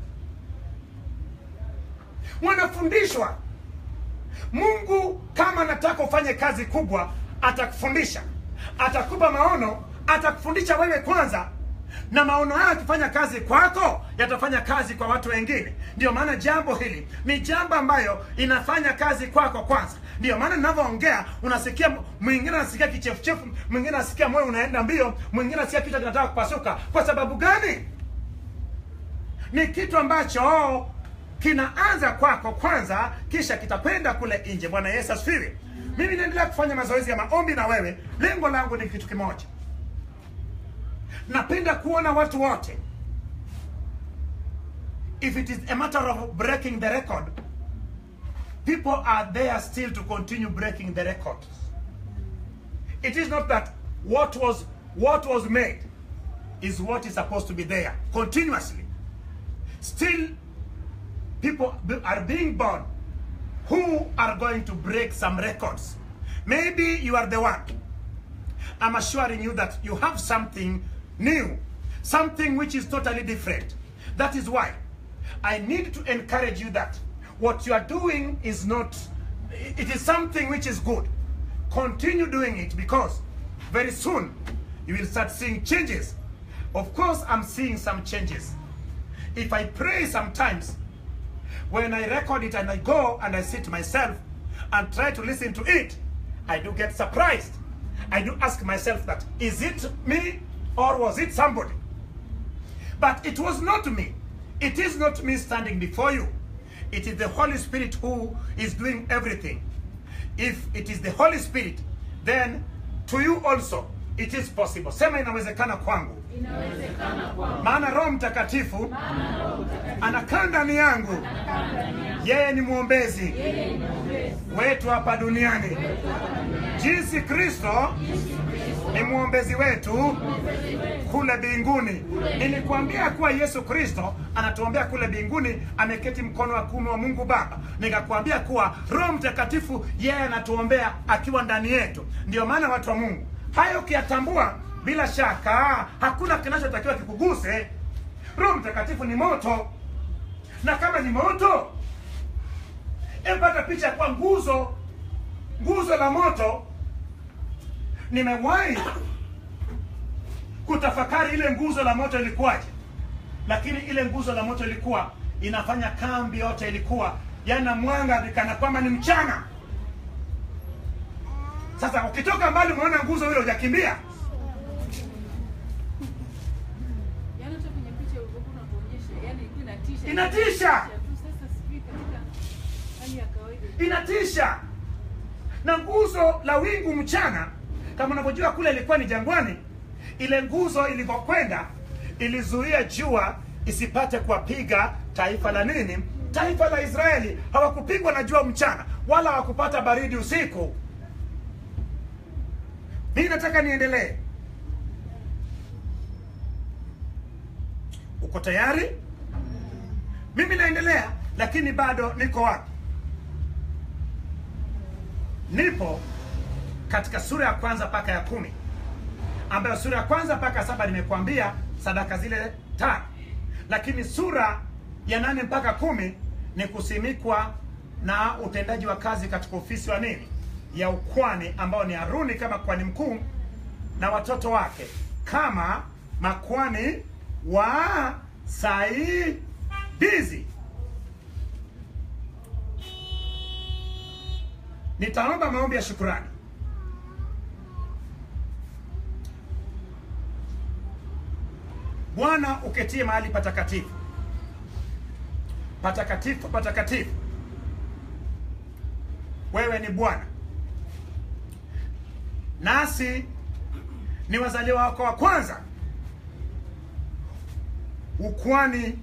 wanafundishwa mungu kama anataka ufanye kazi kubwa atakufundisha atakupa maono atakufundisha wewe kwanza na maono hayo akifanya kazi kwako yatafanya kazi kwa watu wengine ndio maana jambo hili ni jambo ambayo inafanya kazi kwako kwanza ndio maana ninavyoongea unasikia mwingine anasikia kichefuchefu mwingine anasikia moyo unaenda mbio mwingine anasikia kichwa kinataka kupasuka kwa sababu gani ni kitu ambacho kinaanza kwako kwanza kisha kitakwenda kule nje bwana yesu asifiwe mimi naendelea kufanya mazoezi ya maombi na wewe lengo langu ni kitu kimoja napenda kuona watu wote if it is a matter of breaking the record people are there still to continue breaking the record it is not that what was what was made is what is supposed to be there continuously. Still, people be- are being born who are going to break some records. Maybe you are the one. I'm assuring you that you have something new, something which is totally different. That is why I need to encourage you that what you are doing is not, it is something which is good. Continue doing it because very soon you will start seeing changes. Of course, I'm seeing some changes. If I pray sometimes, when I record it and I go and I sit myself and try to listen to it, I do get surprised. I do ask myself that, is it me or was it somebody? But it was not me. It is not me standing before you. It is the Holy Spirit who is doing everything. If it is the Holy Spirit, then to you also it is possible. Sema inawezekana kwangu. Maana Roho Mtakatifu anakaa ndani yangu. Yeye ni mwombezi wetu hapa duniani. Jinsi Kristo ni mwombezi wetu kule mbinguni. Nilikuambia kuwa Yesu Kristo anatuombea kule mbinguni, ameketi mkono wa kuume wa Mungu Baba. Nikakwambia kuwa Roho Mtakatifu yeye anatuombea akiwa ndani yetu. Ndio maana watu wa Mungu, hayo ukiyatambua, bila shaka hakuna kinachotakiwa kikuguse. Roho Mtakatifu ni moto, na kama ni moto, epata picha kwa nguzo, nguzo la moto. Nimewahi kutafakari ile nguzo la moto ilikuwaje, lakini ile nguzo la moto ilikuwa inafanya kambi yote, ilikuwa yana mwanga nikana kwamba ni mchana. Sasa ukitoka mbali umeona nguzo ile, hujakimbia Yaani hata kwenye picha ulivyokuwa unakuonyesha, yaani ilikuwa inatisha. Inatisha. tu. Sasa sijui katika hali ya kawaida. inatisha. Na nguzo la wingu mchana, kama unavyojua kule ilikuwa ni jangwani, ile nguzo ilivyokwenda ilizuia jua isipate kuwapiga taifa la nini, taifa la Israeli. Hawakupigwa na jua mchana, wala hawakupata baridi usiku. Mimi nataka niendelee. Uko tayari? Mimi naendelea, lakini bado niko wapi? Nipo katika sura ya kwanza mpaka ya kumi, ambayo sura ya kwanza mpaka saba nimekuambia sadaka zile tano, lakini sura ya nane mpaka kumi ni kusimikwa na utendaji wa kazi katika ofisi wa nini ya ukwani, ambao ni Haruni kama kwani mkuu na watoto wake kama makwani wa saidizi. Nitaomba maombi ya shukurani. Bwana uketie mahali patakatifu, patakatifu, patakatifu. Wewe ni Bwana, nasi ni wazaliwa wako wa kwanza, ukwani.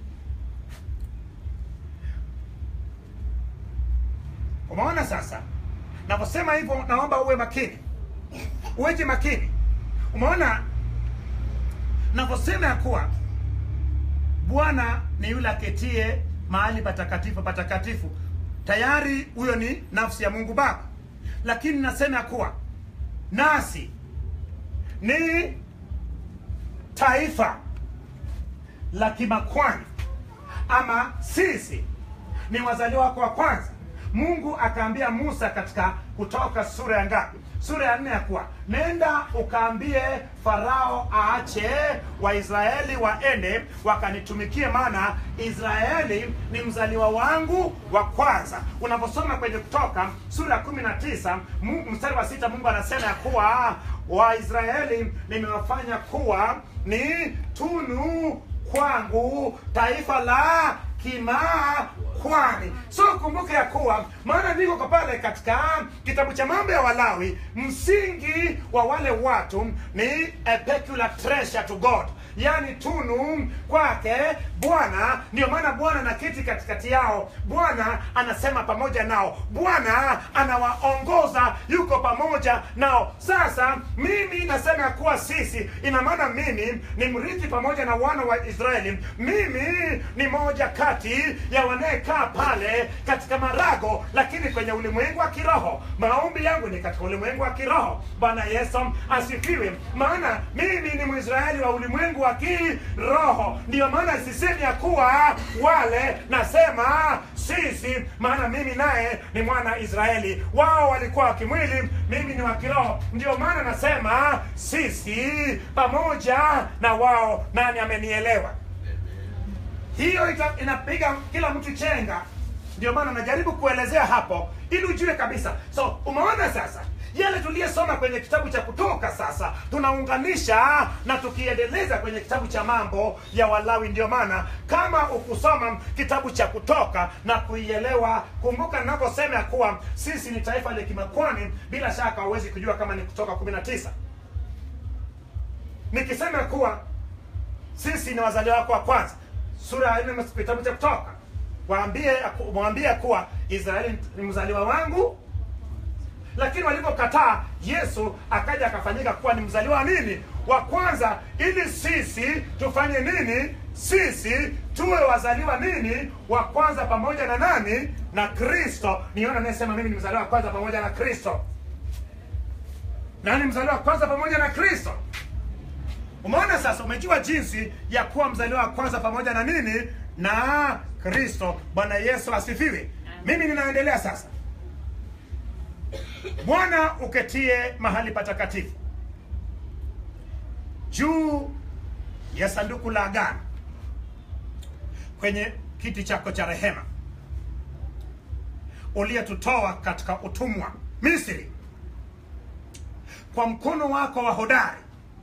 Umeona sasa navyosema hivyo, naomba uwe makini, uweje makini. Umeona navyosema ya kuwa Bwana ni yule aketie mahali patakatifu patakatifu. Tayari huyo ni nafsi ya Mungu Baba, lakini nasema ya kuwa nasi ni taifa la kimakwani, ama sisi ni wazaliwa wako wa kwanza. Mungu akaambia Musa katika Kutoka sura ya ngapi? Sura ya nne, ya kuwa nenda ukaambie Farao aache Waisraeli waende wakanitumikie, maana Israeli ni mzaliwa wangu wa kwanza. Unaposoma kwenye Kutoka sura ya kumi na tisa Mu- mstari wa sita Mungu anasema ya kuwa Waisraeli nimewafanya kuwa ni tunu kwangu, taifa la kimakwani. So kumbuka ya kuwa maana niko kwa pale katika kitabu cha mambo ya Walawi, msingi wa wale watu ni a peculiar treasure to God, yani tunu kwake bwana ndio maana bwana anaketi katikati yao bwana anasema pamoja nao bwana anawaongoza yuko pamoja nao sasa mimi nasema ya kuwa sisi ina maana mimi ni mrithi pamoja na wana wa israeli mimi ni moja kati ya wanayekaa pale katika marago lakini kwenye ulimwengu wa kiroho maombi yangu ni katika ulimwengu wa kiroho bwana yesu asifiwe maana mimi ni mwisraeli wa ulimwengu wa kiroho ndiyo maana sisemi ya kuwa wale nasema sisi maana mimi naye ni mwana israeli wao walikuwa wa kimwili mimi ni wa kiroho ndio maana nasema sisi pamoja na wao nani amenielewa hiyo ita, inapiga kila mtu chenga ndio maana najaribu kuelezea hapo ili ujue kabisa so umeona sasa yale tuliyesoma kwenye kitabu cha kutoka sasa tunaunganisha na tukiendeleza kwenye kitabu cha mambo ya walawi ndio maana kama ukusoma kitabu cha kutoka na kuielewa kumbuka ninavyosema ya kuwa sisi ni taifa la kimakwani bila shaka huwezi kujua kama ni kutoka 19 nikisema kuwa sisi ni wazaliwa wako wa kwanza sura ya nne kitabu cha kutoka waambie mwambie kuwa israeli ni mzaliwa wangu lakini walivyokataa yesu akaja akafanyika kuwa ni mzaliwa wa nini wa kwanza ili sisi tufanye nini sisi tuwe wazaliwa nini wa kwanza pamoja na nani na kristo niona anayesema mimi ni mzaliwa wa kwanza pamoja na kristo nani mzaliwa wa kwanza pamoja na kristo umeona sasa umejua jinsi ya kuwa mzaliwa wa kwanza pamoja na nini na kristo bwana yesu asifiwe mimi ninaendelea sasa bwana uketie mahali patakatifu juu ya sanduku la agano kwenye kiti chako cha rehema uliyetutoa katika utumwa misri kwa mkono wako wa hodari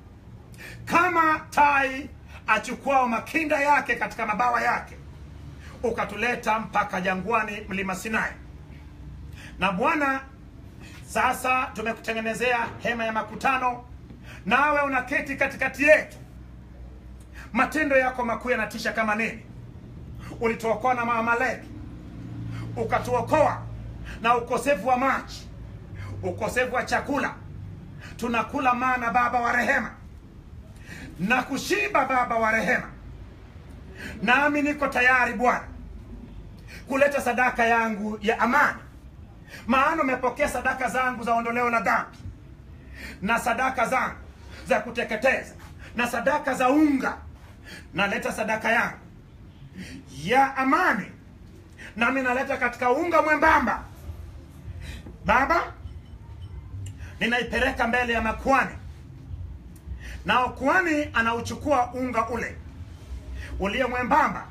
kama tai achukuao makinda yake katika mabawa yake ukatuleta mpaka jangwani mlima sinai na bwana sasa tumekutengenezea hema ya makutano nawe unaketi katikati yetu matendo yako makuu yanatisha kama nini ulituokoa na maamaleki ukatuokoa na ukosefu wa maji ukosefu wa chakula tunakula mana baba wa rehema na kushiba baba wa rehema nami niko tayari bwana kuleta sadaka yangu ya amani maana umepokea sadaka zangu za ondoleo la dhambi na sadaka zangu za kuteketeza na sadaka za unga naleta sadaka yangu ya amani nami naleta katika unga mwembamba baba ninaipeleka mbele ya makuani nao kuani anauchukua unga ule ulio mwembamba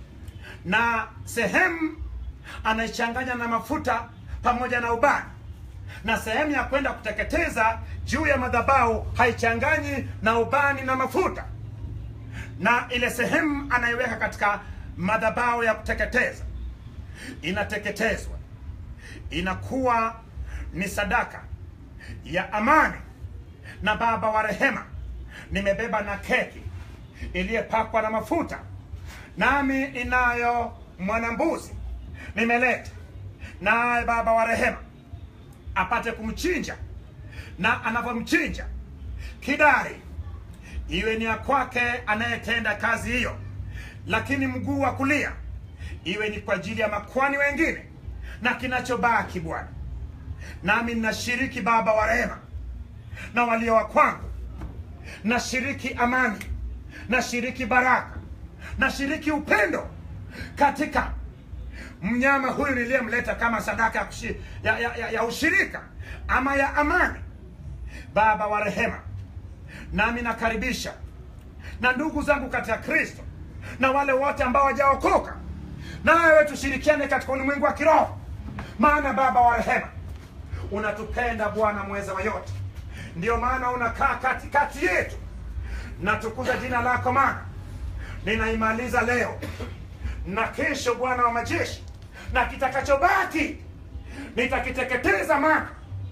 na sehemu anaichanganya na mafuta pamoja na ubani na sehemu ya kwenda kuteketeza juu ya madhabahu haichanganyi na ubani na mafuta na ile sehemu anaiweka katika madhabahu ya kuteketeza inateketezwa inakuwa ni sadaka ya amani na baba wa rehema nimebeba na keki iliyepakwa na mafuta nami inayo mwanambuzi nimeleta naye baba wa rehema apate kumchinja na anavyomchinja kidari iwe ni ya kwake anayetenda kazi hiyo lakini mguu wa kulia iwe ni kwa ajili ya makwani wengine na kinachobaki bwana nami ninashiriki baba wa rehema na walio wa kwangu nashiriki amani nashiriki baraka nashiriki upendo katika mnyama huyu niliyemleta kama sadaka ya, kushi, ya, ya, ya, ya ushirika ama ya amani baba wa rehema nami nakaribisha na ndugu zangu katika kristo na wale wote ambao wajaokoka nawe tushirikiane katika ulimwengu wa kiroho maana baba wa rehema unatupenda bwana mweza wa yote ndio maana unakaa katikati yetu natukuza jina lako maana ninaimaliza leo na kesho bwana wa majeshi na kitakachobaki nitakiteketeza maana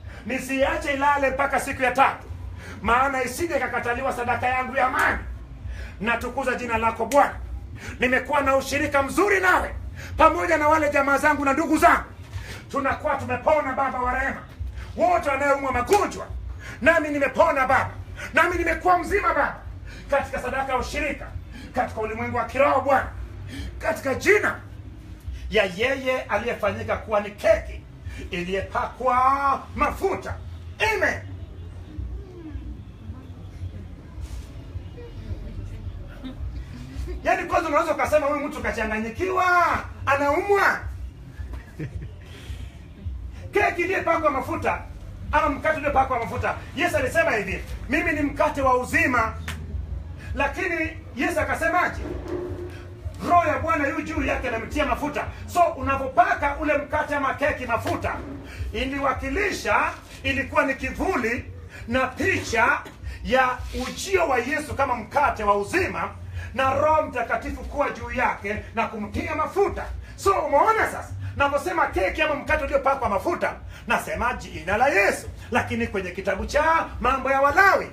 nisiache ilale mpaka siku ya tatu maana isije ikakataliwa sadaka yangu ya amani natukuza jina lako Bwana. Nimekuwa na ushirika mzuri nawe pamoja na wale jamaa zangu na ndugu zangu, tunakuwa tumepona Baba wa rehema, wote wanayeumwa magonjwa, nami nimepona Baba, nami nimekuwa mzima Baba, katika sadaka ya ushirika, katika ulimwengu wa kiroho Bwana, katika jina ya yeye aliyefanyika kuwa ni keki iliyepakwa mafuta. Amen. Yaani kwanza unaweza ukasema huyu mtu kachanganyikiwa, anaumwa. Keki iliyopakwa mafuta ama mkate uliopakwa mafuta, Yesu alisema hivi, mimi ni mkate wa uzima. Lakini Yesu akasemaje? roho ya bwana yu juu yake anamtia mafuta so unapopaka ule mkate ama keki mafuta iliwakilisha ilikuwa ni kivuli na picha ya ujio wa yesu kama mkate wa uzima na roho mtakatifu kuwa juu yake na kumtia mafuta so umeona sasa navyosema keki ama mkate uliopakwa mafuta nasema jina la yesu lakini kwenye kitabu cha mambo ya walawi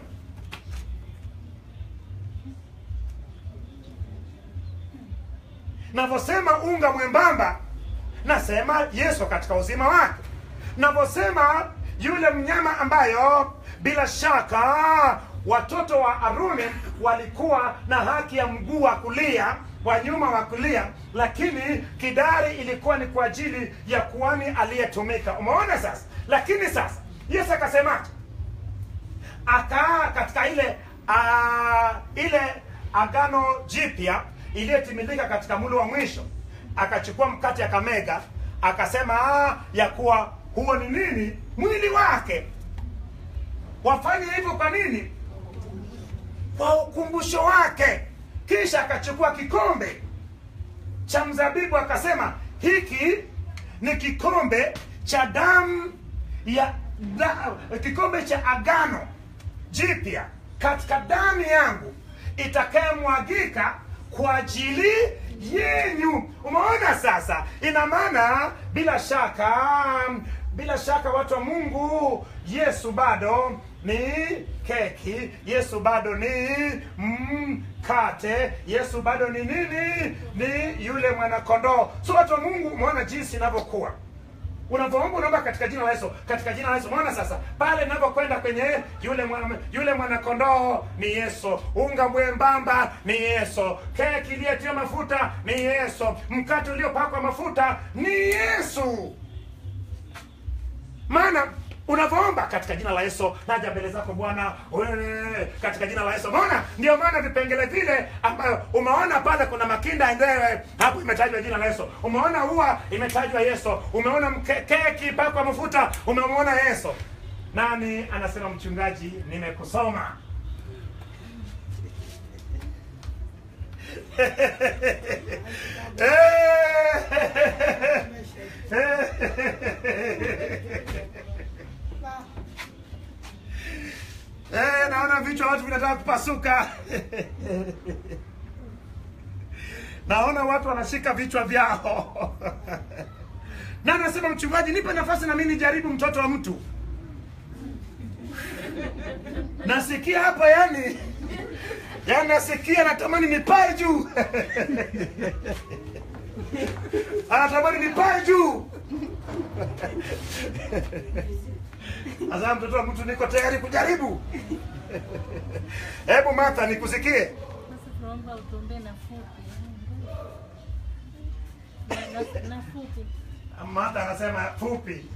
navyosema unga mwembamba nasema yesu katika uzima wake navyosema yule mnyama ambayo bila shaka watoto wa aruni walikuwa na haki ya mguu wa kulia wa nyuma wa kulia lakini kidari ilikuwa ni kwa ajili ya kuani aliyetumika umeona sasa lakini sasa yesu akasemaje akaa katika ile uh, ile agano jipya iliyotimilika katika mlo wa mwisho akachukua mkate akamega akasema "Ah, ya kuwa huo ni nini mwili wake wafanye hivyo kwa nini kwa ukumbusho wake kisha akachukua kikombe cha mzabibu akasema hiki ni kikombe cha damu ya da, kikombe cha agano jipya katika damu yangu itakayemwagika kwa ajili yenyu umeona sasa ina maana bila shaka bila shaka watu wa mungu yesu bado ni keki yesu bado ni mkate yesu bado ni nini ni yule mwanakondoo so watu wa mungu umeona jinsi inavyokuwa unavyoomba unaomba katika jina la Yesu, katika jina la Yesu. Umeona sasa pale inapokwenda kwenye yule mwana, yule mwanakondoo ni Yesu, unga mwembamba ni Yesu, keki iliyotiwa mafuta ni Yesu, mkate uliopakwa mafuta ni Yesu. Maana unavyoomba katika jina la Yesu, naja mbele zako Bwana, wewe, katika jina la Yesu. Umeona, ndio maana vipengele vile ambayo umeona pale, kuna makinda endewe hapo, imetajwa jina la Yesu. Umeona ua imetajwa Yesu. Umeona mke- keki pakwa mafuta, umemwona Yesu. Nani anasema mchungaji, nimekusoma Eh, naona vichwa watu vinataka kupasuka. naona watu wanashika vichwa vyao. na anasema mchungaji, nipe nafasi na mimi nijaribu mtoto wa mtu. Nasikia hapa yani, yani nasikia natamani nipae juu. anatamani nipae juu. Sasa mtoto wa mtu, niko tayari kujaribu. Hebu Martha, nikusikie. Sasa tunaomba utuombee na fupi. Na- na- na fupi. Martha anasema fupi.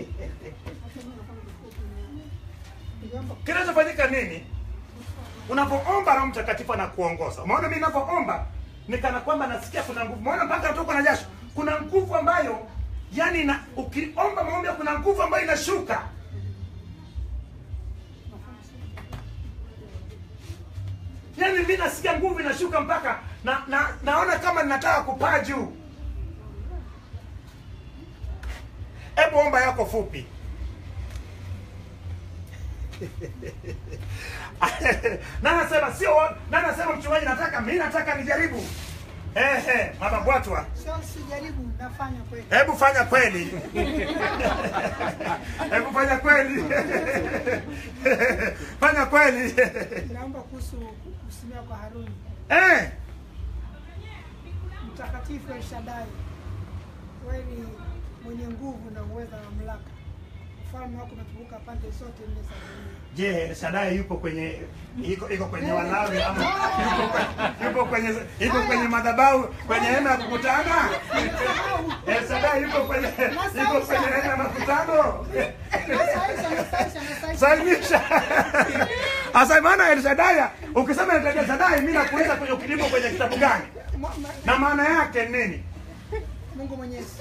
Kinachofanyika nini? Unapoomba Roho Mtakatifu anakuongoza. Umeona mimi ninapoomba ni kana kwamba nasikia kuna nguvu. Umeona mpaka natokwa na jasho. Kuna nguvu ambayo yani na, ukiomba maombi kuna nguvu ambayo inashuka. Yaani mimi nasikia nguvu inashuka mpaka na, na naona kama ninataka kupaa juu. Hebu omba yako fupi. na nasema sio na nasema mchungaji, nataka mimi nataka nijaribu. Ehe, mama Bwatwa, Sio sijaribu, nafanya kweli. hebu fanya kweli. Hebu fanya kweli. Fanya kweli. Naomba kuhusu kusimama kwa Haruni Eh, mtakatifu El Shaddai, wewe ni mwenye nguvu na uweza na mamlaka. Ufalme wako umetukuka pande zote nne za dunia. je, El Shaddai yupo kwenye iko iko kwenye Walawi ama yupo kwenye yupo kwenye yupo kwenye madhabahu kwenye hema ya kukutana? El Shaddai yupo kwenye yupo kwenye hema ya makutano? Nasaisha, nasaisha, nasaisha. Sainisha. Asa maana El Shaddai, ukisema El Shaddai mimi nakuuliza kwenye kilimo kwenye kitabu gani? Mwa- ma- Na maana yake ni nini? Mungu Mwenyezi.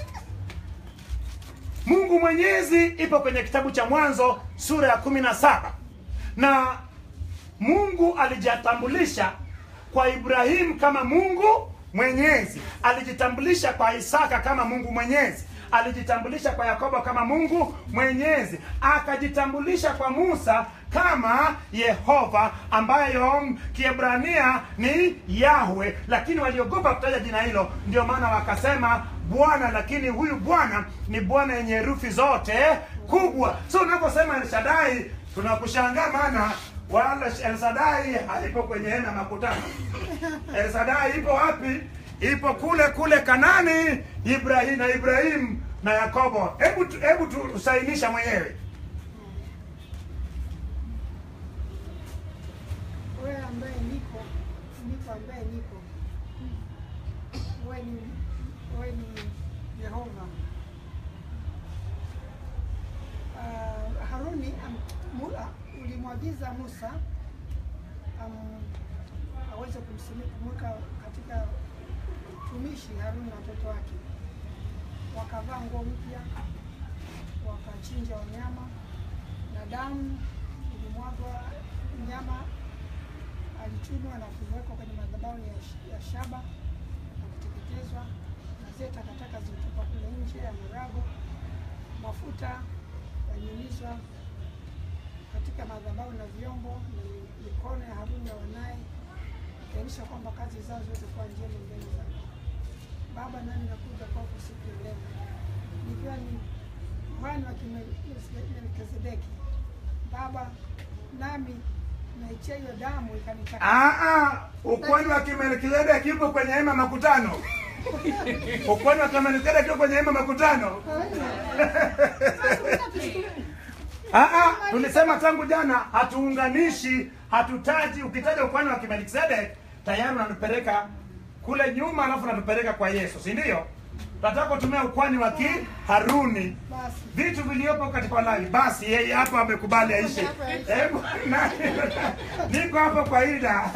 Mungu Mwenyezi ipo kwenye kitabu cha Mwanzo sura ya kumi na saba na Mungu alijitambulisha kwa Ibrahimu kama Mungu Mwenyezi, alijitambulisha kwa Isaka kama Mungu Mwenyezi, alijitambulisha kwa Yakobo kama Mungu Mwenyezi, akajitambulisha kwa Musa kama Yehova ambayo Kiebrania ni Yahwe, lakini waliogopa kutaja jina hilo, ndio maana wakasema Bwana, lakini huyu Bwana ni Bwana yenye herufi zote kubwa. So unaposema El Shaddai tunakushangaa, maana wala El Shaddai haipo kwenye hema ya makutano. El Shaddai ipo wapi? Ipo kule kule Kanani, Ibrahim na Ibrahimu na Yakobo. Hebu tu- hebu tusainisha mwenyewe. Wewe ambaye niko, niko ambaye niko. Wewe ni wewe ni Yehova. Uh, Haruni am- mu- ah, ulimwagiza Musa um, aweze kumsimi- kumweka katika utumishi Haruni na watoto wake. Wakavaa nguo mpya, wakachinja wanyama na damu ilimwagwa, mnyama alichunwa na kuwekwa kwenye madhabahu ya, sh- ya shaba na kuteketezwa, na zile takataka zilitupwa kule nje ya marago. Mafuta yanyunyizwa katika madhabahu na vyombo na mi- mikono ya Haruni na wanaye, ikionyesha kwamba kazi zao zote kuwa njema mbele zako Baba. Nami nakuja kwako siku ya leo nikiwa ni kuhani wa Melkizedeki Baba, nami naichia hiyo damu ikanitakasa. Ah, ah, ukwani wa Kimelkizedeki yupo kwenye hema ya makutano. Ukwani wa Kimelkizedeki yupo kwenye hema ya makutano. Ah, ah, tulisema tangu jana hatuunganishi, hatutaji. Ukitaja ukwani wa Kimelkizedeki tayari unatupeleka kule nyuma, alafu unatupeleka kwa Yesu, si ndio? Tunataka kutumia ukwani wa Kiharuni, Basi vitu viliopo katika Walawi. Basi yeye hapo amekubali aishe. Hebu na- niko hapo kwa Ida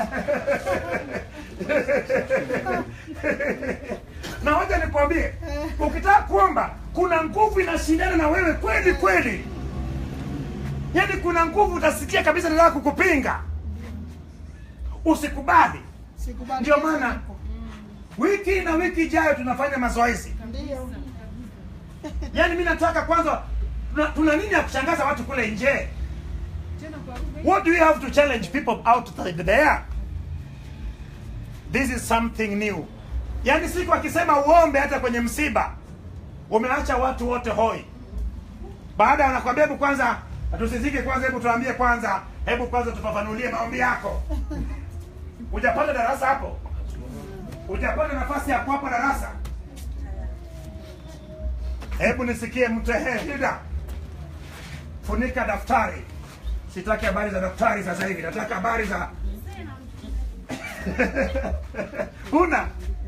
na hoja nikwambie, ukitaka kuomba, kuna nguvu inashindana na wewe kweli kweli, yaani kuna nguvu utasikia kabisa nataka kukupinga. Usikubali. sikubali. Ndio maana wiki na wiki ijayo tunafanya mazoezi. ndio Yaani mi nataka kwanza, tuna, tuna nini ya kushangaza watu kule nje? tena kwa lugha hii. What do you have to challenge people out there? This is something new. Yaani siku akisema uombe hata kwenye msiba, umeacha watu wote hoi. Baada anakwambia hebu kwanza tusizike kwanza, hebu tuambie kwanza, hebu kwanza tufafanulie maombi yako. Hujapata darasa hapo? Hujapata nafasi ya kuwapa darasa? Hebu nisikie mtehe Hilda, funika daftari. Sitaki habari za daftari sasa hivi, nataka habari za huna.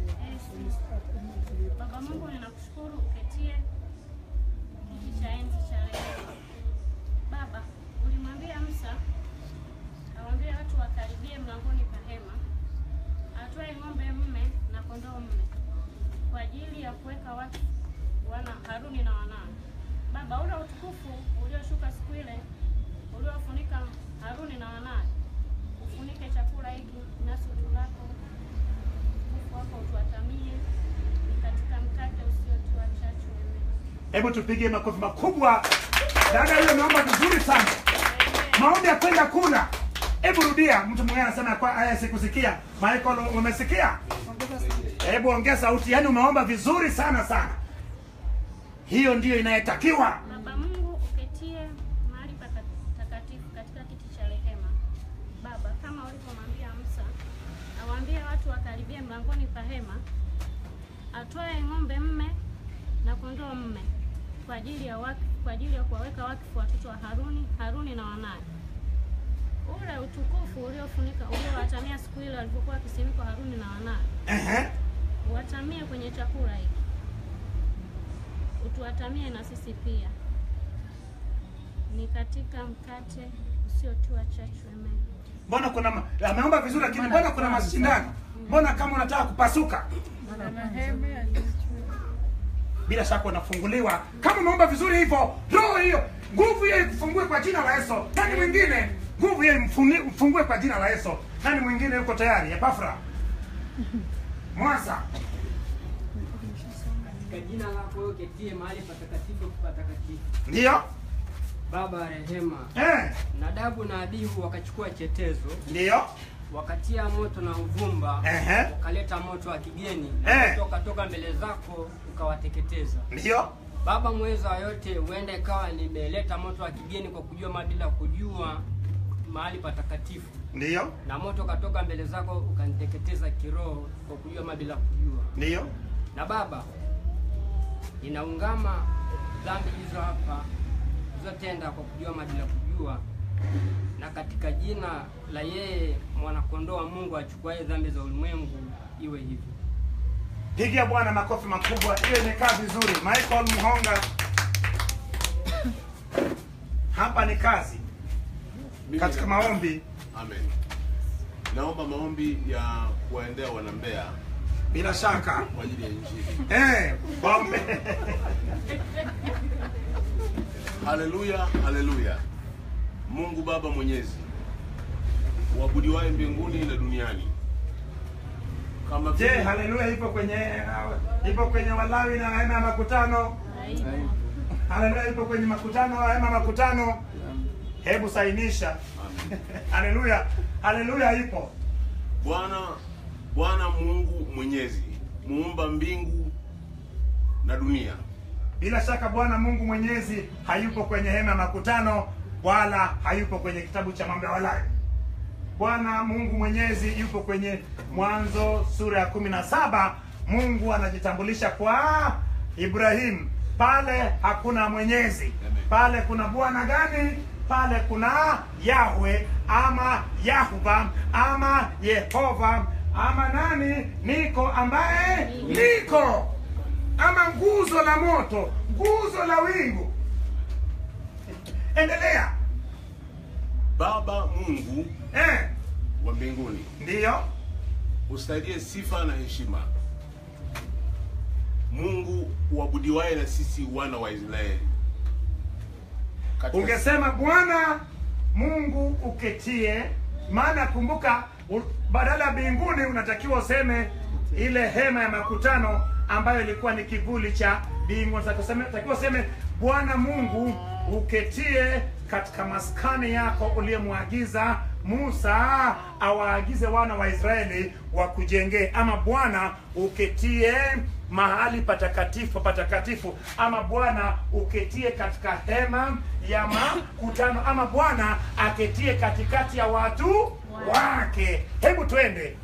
Baba Mungu, ninakushukuru uketie kiti cha enzi cha rehema. Baba, ulimwambia Musa awaambie watu wakaribie mlangoni pa hema, atwae ng'ombe mme na kondoo mme kwa ajili ya kuweka watu wana Haruni na wanawe. Baba, ule utukufu ulioshuka siku ile uliofunika Haruni na wanawe, ufunike chakula hiki nasi tulako utukufu wako utuatamie ni katika mkate usiotiwa chachu. Amen. Hebu tupige makofi makubwa. Dada hiyo naomba vizuri sana. Maombi ya kwenda kula. Hebu rudia. Mtu mwingine anasema kwa aya sikusikia. Michael umesikia? ongeza sauti. hebu ongea sauti yaani umeomba vizuri sana sana hiyo ndiyo inayetakiwa Baba Mungu uketie mahali patakatifu katika kiti cha rehema. Baba, kama ulivyomwambia Musa, awaambie watu wakaribie mlangoni pa hema, atwae ng'ombe mme na kondoo mme kwa ajili ya wakfu, kwa ajili ya kuwaweka wakfu watoto wa Haruni, Haruni na wanawe. Ule utukufu uliofunika uliowatamia siku ile walipokuwa wakisimikwa Haruni na wanawe, Ehe. uwatamie kwenye chakula hiki, utuwatamie na sisi pia, ni katika mkate usiotiwa chachu. Amen. mbona kuna ma- ameomba vizuri lakini mbona kuna mashindano mbona kama unataka kupasuka bila shaka unafunguliwa kama umeomba vizuri hivyo roho hiyo nguvu hiyo ikufungue kwa jina la yesu nani mwingine nguvu hiyo imfuni- mfungue kwa jina la yesu nani mwingine yuko tayari epafra mwasa Katika jina lako wewe uketie mahali patakatifu patakatifu. ndiyo Baba wa rehema, eh, Nadabu na Abihu wakachukua chetezo, ndiyo wakatia moto na uvumba, Ehe. wakaleta moto wa kigeni, Eh. na moto ukatoka mbele zako ukawateketeza. ndiyo Baba mweza wa yote, huenda ikawa nimeleta moto wa kigeni kwa kujua ma bila kujua mahali patakatifu, ndiyo na moto ukatoka mbele zako ukaniteketeza kiroho kwa kujua ma bila kujua. ndiyo na Baba, ninaungama dhambi hizo hapa zilizotenda kwa kujua ama bila kujua, na katika jina la yeye mwanakondoo wa Mungu achukuaye dhambi za ulimwengu iwe hivyo. pigia bwana makofi makubwa hiyo imekaa vizuri michael mhonga hapa ni kazi Mimi katika na- maombi Amen. Naomba maombi ya kuwaendea wanambea bila shaka kwa ajili ya injili. eh, waombe Haleluya, haleluya. Mungu Baba Mwenyezi, uabudiwaye mbinguni na duniani, kama je vile haleluya ipo kwenye ipo kwenye walawi na hema ya makutano haleluya ipo kwenye makutano hema ya makutano hebu sainisha Amen. haleluya haleluya ipo Bwana Bwana Mungu Mwenyezi, muumba mbingu na dunia, bila shaka bwana mungu mwenyezi hayupo kwenye hema ya makutano wala hayupo kwenye kitabu cha mambo ya walawi bwana mungu mwenyezi yupo kwenye mwanzo sura ya kumi na saba mungu anajitambulisha kwa ibrahimu pale hakuna mwenyezi pale kuna bwana gani pale kuna yahwe ama yahuva ama yehova ama nani niko ambaye niko ama nguzo la moto nguzo la wingu endelea Baba Mungu eh, wa mbinguni, ndiyo ustahiliye sifa na heshima, Mungu uabudiwaye na sisi wana wa Israeli. Katika- ungesema bwana mungu uketie maana kumbuka u- badala ya mbinguni unatakiwa useme ile hema ya makutano ambayo ilikuwa ni kivuli cha mbingu takiwa useme bwana mungu uketie katika maskani yako uliyemwagiza musa awaagize wana wa israeli wakujengee ama bwana uketie mahali patakatifu patakatifu ama bwana uketie katika hema ya makutano ama bwana aketie katikati ya watu wake hebu twende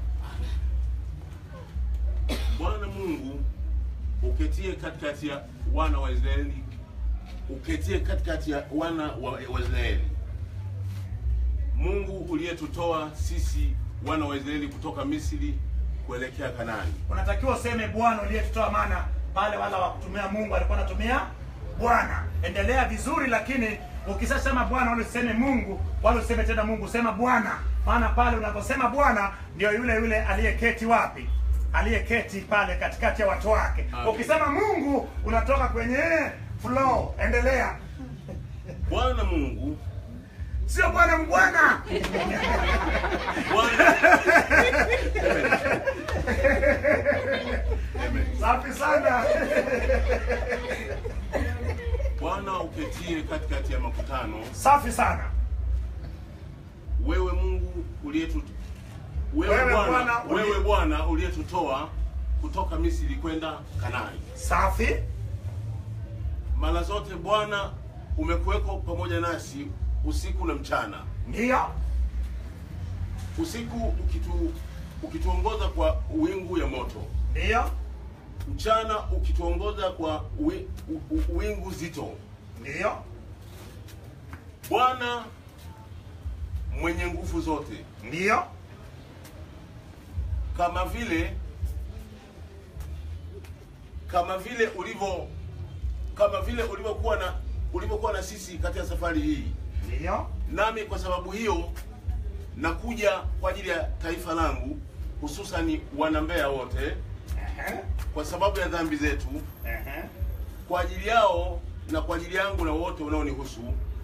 Bwana Mungu uketie katikati ya wana wa Israeli, uketie katikati ya wana wa, wa Israeli. Mungu uliyetutoa sisi wana wa Israeli kutoka Misri kuelekea Kanaani. unatakiwa useme bwana uliyetutoa maana pale wala wakutumia mungu alikuwa anatumia bwana endelea vizuri lakini ukishasema bwana wala useme mungu wala useme tena mungu sema bwana maana pale unaposema bwana ndio yule yule aliyeketi wapi aliyeketi pale katikati ya watu wake Amen. ukisema mungu unatoka kwenye flow endelea Bwana Mungu sio bwana mbwana Bwana Amen. safi sana Bwana uketie katikati ya makutano, safi sana wewe Mungu uliyetu wewe Wewe Bwana Bwana uliye- wewe Bwana uliyetutoa kutoka Misri kwenda Kanaani. safi Mara zote Bwana umekuweko pamoja nasi usiku na mchana, ndiyo usiku ukitu, ukituongoza kwa wingu ya moto, ndiyo mchana ukituongoza kwa wi, u, u, wingu zito. ndiyo Bwana mwenye nguvu zote, ndiyo kama vile kama vile ulivyo kama vile ulivyokuwa na ulivyokuwa na sisi katika safari hii, ndiyo nami kwa sababu hiyo nakuja kwa ajili ya taifa langu, hususani wana Mbeya wote, Ehe, kwa sababu ya dhambi zetu, ehe. kwa ajili yao na kwa ajili yangu na wote wanaonihusu,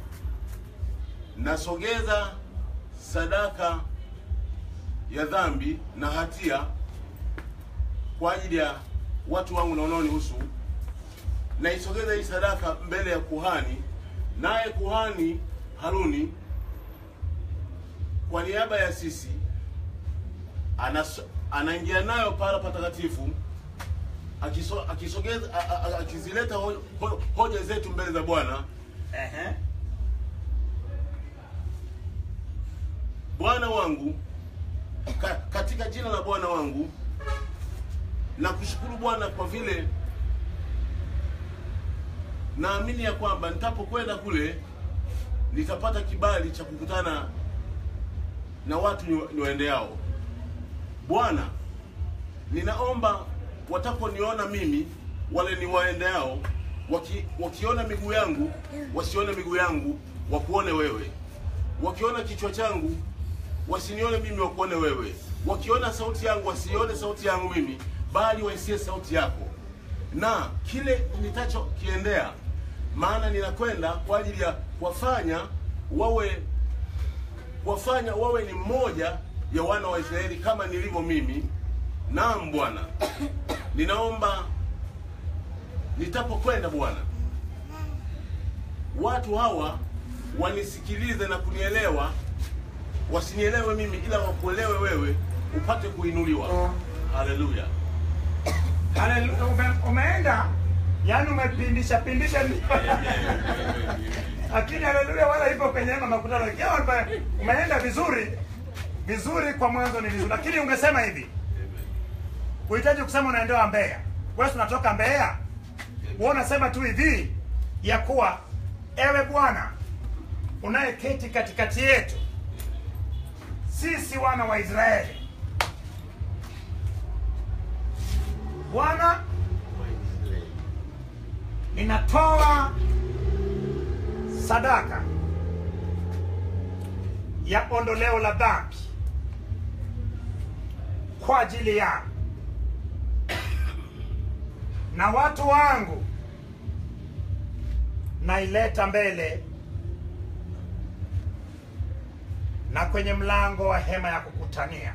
nasogeza sadaka ya dhambi na hatia kwa ajili ya watu wangu na wanaonihusu. Naisogeza hii sadaka mbele ya kuhani, naye kuhani Haruni kwa niaba ya sisi anas, anaingia nayo pala patakatifu akiso, akisogeza a- a- a- akizileta ho, ho, hoja zetu mbele za Bwana. Ehe. Bwana wangu ka, katika jina la Bwana wangu na kushukuru Bwana kwa vile naamini ya kwamba nitapokwenda kule nitapata kibali cha kukutana na watu ni- niwaendeao. Bwana, ninaomba wataponiona mimi wale niwaendeao, waki, wakiona miguu yangu wasione miguu yangu, wakuone wewe wakiona kichwa changu wasinione mimi, wakuone wewe. Wakiona sauti yangu wasione sauti yangu mimi, bali waisie sauti yako, na kile nitachokiendea, maana ninakwenda kwa ajili ya kuwafanya wawe kuwafanya wawe ni mmoja ya wana wa Israeli kama nilivyo mimi. Naam Bwana, ninaomba nitapokwenda Bwana, watu hawa wanisikilize na kunielewa, wasinielewe mimi, ila wakuelewe wewe, upate kuinuliwa. Haleluya! Haleluya. Ume, umeenda yani umepindisha pindisha lakini haleluya wala ipo kwenye hema makutano Ikiwa ume- umeenda vizuri vizuri kwa mwanzo ni vizuri lakini ungesema hivi uhitaji kusema unaendewa Mbeya wewe si unatoka Mbeya wewe unasema tu hivi ya kuwa ewe Bwana unayeketi katikati yetu sisi wana wa Israeli Bwana ninatoa sadaka ya ondoleo la dhambi kwa ajili yangu na watu wangu, naileta mbele na kwenye mlango wa hema ya kukutania.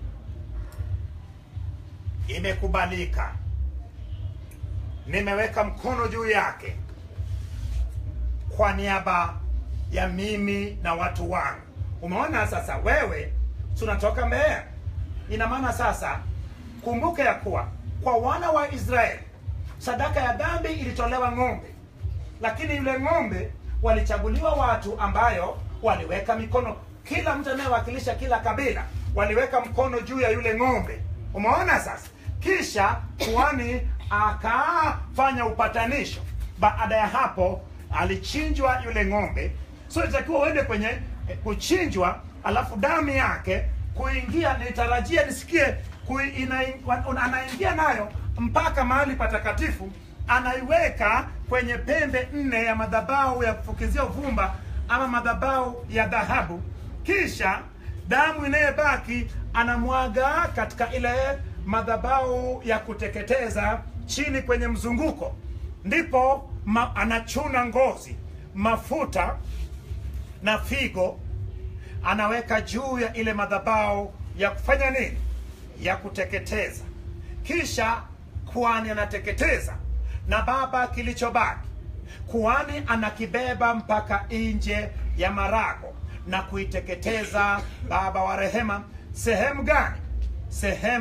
Imekubalika, nimeweka mkono juu yake kwa niaba ya mimi na watu wangu. Umeona sasa, wewe tunatoka Mbeya, ina maana sasa, kumbuke ya kuwa kwa wana wa Israeli sadaka ya dhambi ilitolewa ng'ombe, lakini yule ng'ombe walichaguliwa watu ambayo waliweka mikono, kila mtu anayewakilisha kila kabila waliweka mkono juu ya yule ng'ombe. Umeona sasa, kisha kuhani akafanya upatanisho. Baada ya hapo alichinjwa yule ng'ombe, so itakiwa uende kwenye eh, kuchinjwa, alafu damu yake kuingia. Nitarajia nisikie kui, ina, wana- anaingia nayo mpaka mahali patakatifu, anaiweka kwenye pembe nne ya madhabahu ya kufukizia uvumba ama madhabahu ya dhahabu, kisha damu inayobaki anamwaga katika ile madhabahu ya kuteketeza chini kwenye mzunguko, ndipo ma, anachuna ngozi, mafuta na figo anaweka juu ya ile madhabahu ya kufanya nini? Ya kuteketeza. Kisha kuhani anateketeza, na baba, kilichobaki kuhani anakibeba mpaka nje ya marago na kuiteketeza. Baba wa rehema, sehemu gani? Sehemu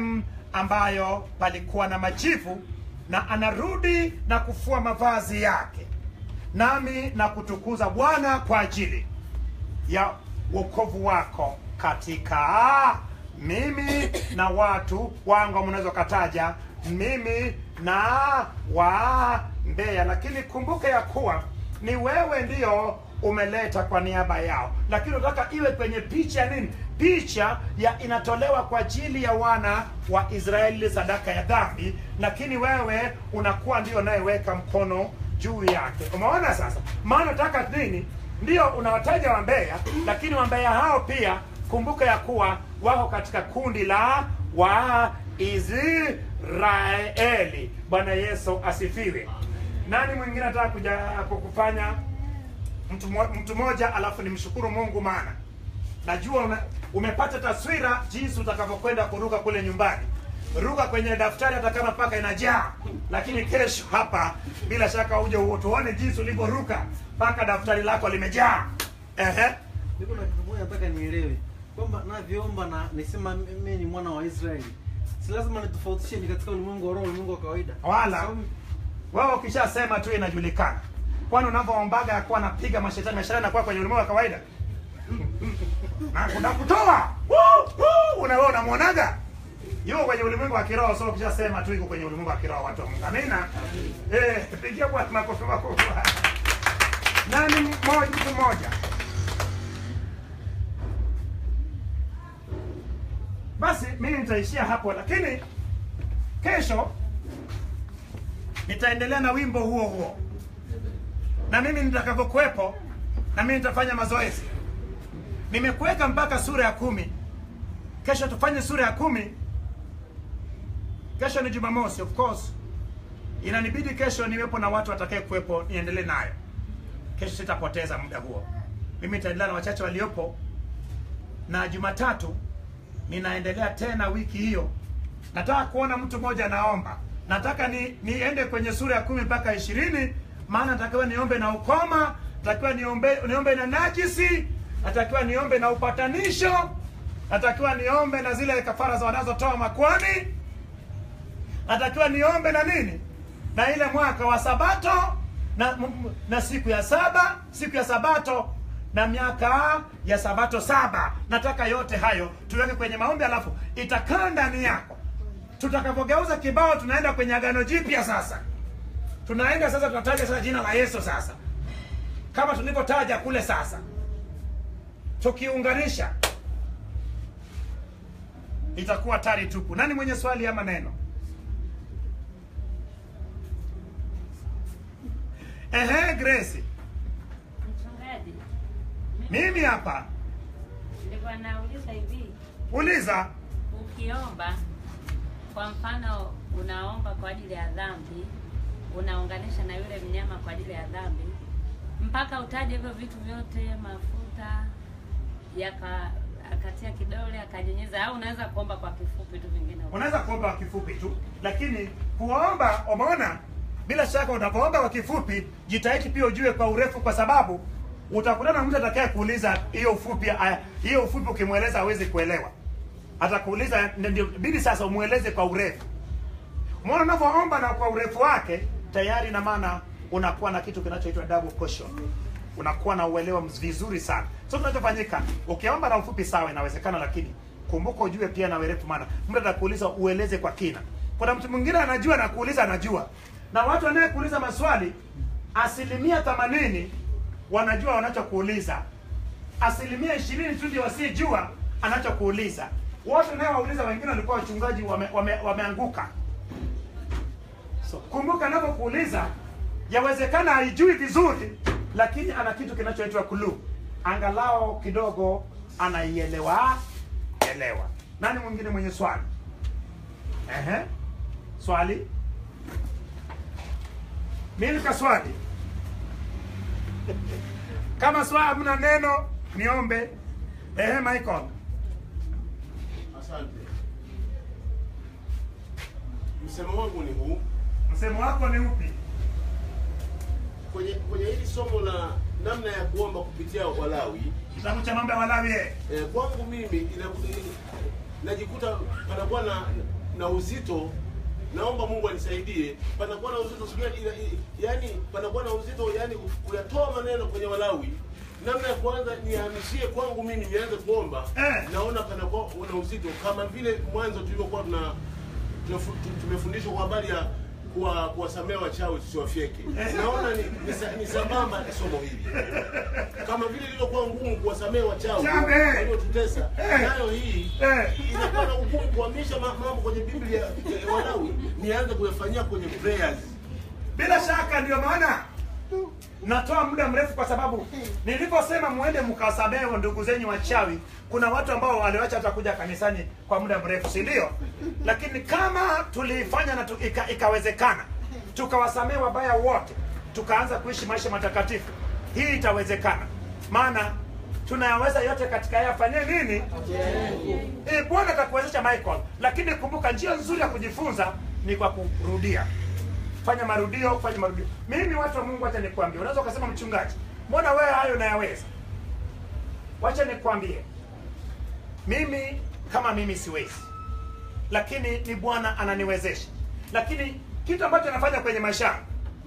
ambayo palikuwa na majivu na anarudi na kufua mavazi yake nami na kutukuza bwana kwa ajili ya wokovu wako katika mimi na watu wangu mnaweza kataja mimi na wa Mbeya, lakini kumbuka ya kuwa ni wewe ndio umeleta kwa niaba yao, lakini unataka iwe kwenye picha ya nini? Picha ya inatolewa kwa ajili ya wana wa Israeli, sadaka ya dhambi, lakini wewe unakuwa ndio unayeweka mkono juu yake. Umeona sasa? Maana nataka nini? Ndio unawataja Wambeya, lakini Wambeya hao pia kumbuka ya kuwa wako katika kundi la Waisraeli. Bwana Yesu asifiwe. Nani mwingine anataka kuja kukufanya mtu mo- mtu mmoja, alafu nimshukuru Mungu, maana najua una, umepata taswira jinsi utakavyokwenda kuruka kule nyumbani. Ruka kwenye daftari hata kama paka inajaa, lakini kesho hapa bila shaka uje tuone jinsi ulivyoruka mpaka daftari lako limejaa. Ehe. Niko na kitu moja nataka nielewe kwamba navyoomba na nisema mimi ni mwana wa Israeli, si lazima nitofautishe ni katika ulimwengu wa roho, ulimwengu wa kawaida. Wala. Sababu- Wewe ukishasema tu inajulikana. Kwani unavyoombaga yakuwa anapiga mashetani mashetani anakuwa kwenye ulimwengu wa kawaida na kuna kutoa Woo, woo, una wewe unamwonaga yuko kwenye ulimwengu wa kiroho. So ukishasema tu iko kwenye ulimwengu wa kiroho, watu wa Mungu, amina. Eh, pigia Bwana makofi makubwa. Nani mmoja mtu mmoja? Basi mimi nitaishia hapo, lakini kesho nitaendelea na wimbo huo huo, na mimi nitakavyokuwepo, na mimi nitafanya mazoezi. Nimekuweka mpaka sura ya kumi. Kesho tufanye sura ya kumi. Kesho ni Jumamosi, of course inanibidi kesho niwepo na watu watakaye kuwepo, niendelee nayo kesho. Sitapoteza muda huo, mimi nitaendelea na wachache waliopo, na Jumatatu ninaendelea tena wiki hiyo. Nataka kuona mtu mmoja anaomba, nataka ni niende kwenye sura ya kumi mpaka ishirini, maana natakiwa niombe na ukoma, natakiwa niombe niombe na najisi, natakiwa niombe na upatanisho, natakiwa niombe na zile kafara za wanazotoa makwani, natakiwa niombe na nini na ile mwaka wa sabato na, m- m- na siku ya saba siku ya sabato na miaka ya sabato saba nataka yote hayo tuweke kwenye maombi alafu itakaa ndani yako tutakavyogeuza kibao tunaenda kwenye agano jipya sasa tunaenda sasa tunataja sasa jina la yesu sasa kama tulivyotaja kule sasa tukiunganisha itakuwa tari tupu nani mwenye swali ama neno Ehe, Grace. Mchungaji, Mimi hapa. nilikuwa nauliza hivi, Uliza. ukiomba kwa mfano, unaomba kwa ajili ya dhambi, unaunganisha na yule mnyama kwa ajili ya dhambi, mpaka utaje hivyo vitu vyote, mafuta yaka akatia kidole akanyunyiza, au unaweza kuomba kwa kifupi tu, vingine Unaweza kuomba kwa kifupi tu, lakini kuomba, umeona, bila shaka unapoomba kwa kifupi, jitahidi pia ujue kwa urefu, kwa sababu utakutana na mtu atakaye kuuliza hiyo ufupi. aya, Hiyo ufupi ukimweleza hawezi kuelewa, atakuuliza ndio bidi sasa umweleze kwa urefu. Umeona, unavyoomba na kwa urefu wake tayari, na maana unakuwa na kitu kinachoitwa double portion, unakuwa na uelewa mz- vizuri sana. So kinachofanyika ukiomba na ufupi, sawa, inawezekana, lakini kumbuka ujue pia na urefu, maana mtu atakuuliza ueleze kwa kina. Kuna mtu mwingine anajua na kuuliza anajua, na watu wanayekuuliza maswali asilimia themanini wanajua wanachokuuliza, asilimia ishirini tu ndio wasijua anachokuuliza. Wote unayowauliza wengine walikuwa wachungaji wame, wame, wameanguka So, kumbuka anapokuuliza yawezekana haijui vizuri, lakini ana kitu kinachoitwa clue, angalau kidogo anaielewa elewa. Nani mwingine mwenye swali? Ehe, swali mimi ka swali kama swali hamna neno niombe. Ehe, Michael. Asante. Msemo wangu ni huu Msemo wako ni upi? kwenye kwenye hili somo la namna ya kuomba kupitia Walawi. Kitabu cha mambo ya Walawi. eh. Eh, kwangu mimi ina- najikuta panakuwa na na uzito naomba Mungu anisaidie. Panakuwa na uzito siku gani? ila- i- yaani panakuwa na uzito, yani kuyatoa maneno kwenye Walawi, namna ya kwanza nihamishie kwangu mimi nianze kuomba Eh. naona panakuwa na uzito, kama vile mwanzo tulivyokuwa tuna tumefu- tu- tumefundishwa kwa habari ya kuwa kuwasamea wachawi tusiwafyeke. Naona ni, ni, sa- ni sambamba na somo hili, kama vile ilivyokuwa ngumu kuwasamea wachawi Chawi, eh. waliotutesa, Eh. nayo hii Eh. inakuwa na ugumu kuhamisha ma- mambo kwenye Biblia ya Walawi nianze kuyafanyia kwenye prayers. Bila shaka ndio maana natoa muda mrefu, kwa sababu niliposema muende mkawasamehe ndugu zenyu wachawi, kuna watu ambao waliwacha hata kuja kanisani kwa muda mrefu, si ndio? Lakini kama tulifanya na tu, ika, ikawezekana tukawasamehe wabaya wote, tukaanza kuishi maisha matakatifu, hii itawezekana, maana tunayaweza yote katika yeye afanyie nini? Eh, Bwana atakuwezesha Michael, lakini kumbuka, njia nzuri ya kujifunza ni kwa kurudia fanya marudio, fanya marudio. Mimi watu wa Mungu, wacha nikwambie, unaweza ukasema mchungaji, mbona wewe hayo unayaweza? Wacha nikwambie, mimi kama mimi siwezi, lakini ni Bwana ananiwezesha. Lakini kitu ambacho nafanya kwenye maisha yangu,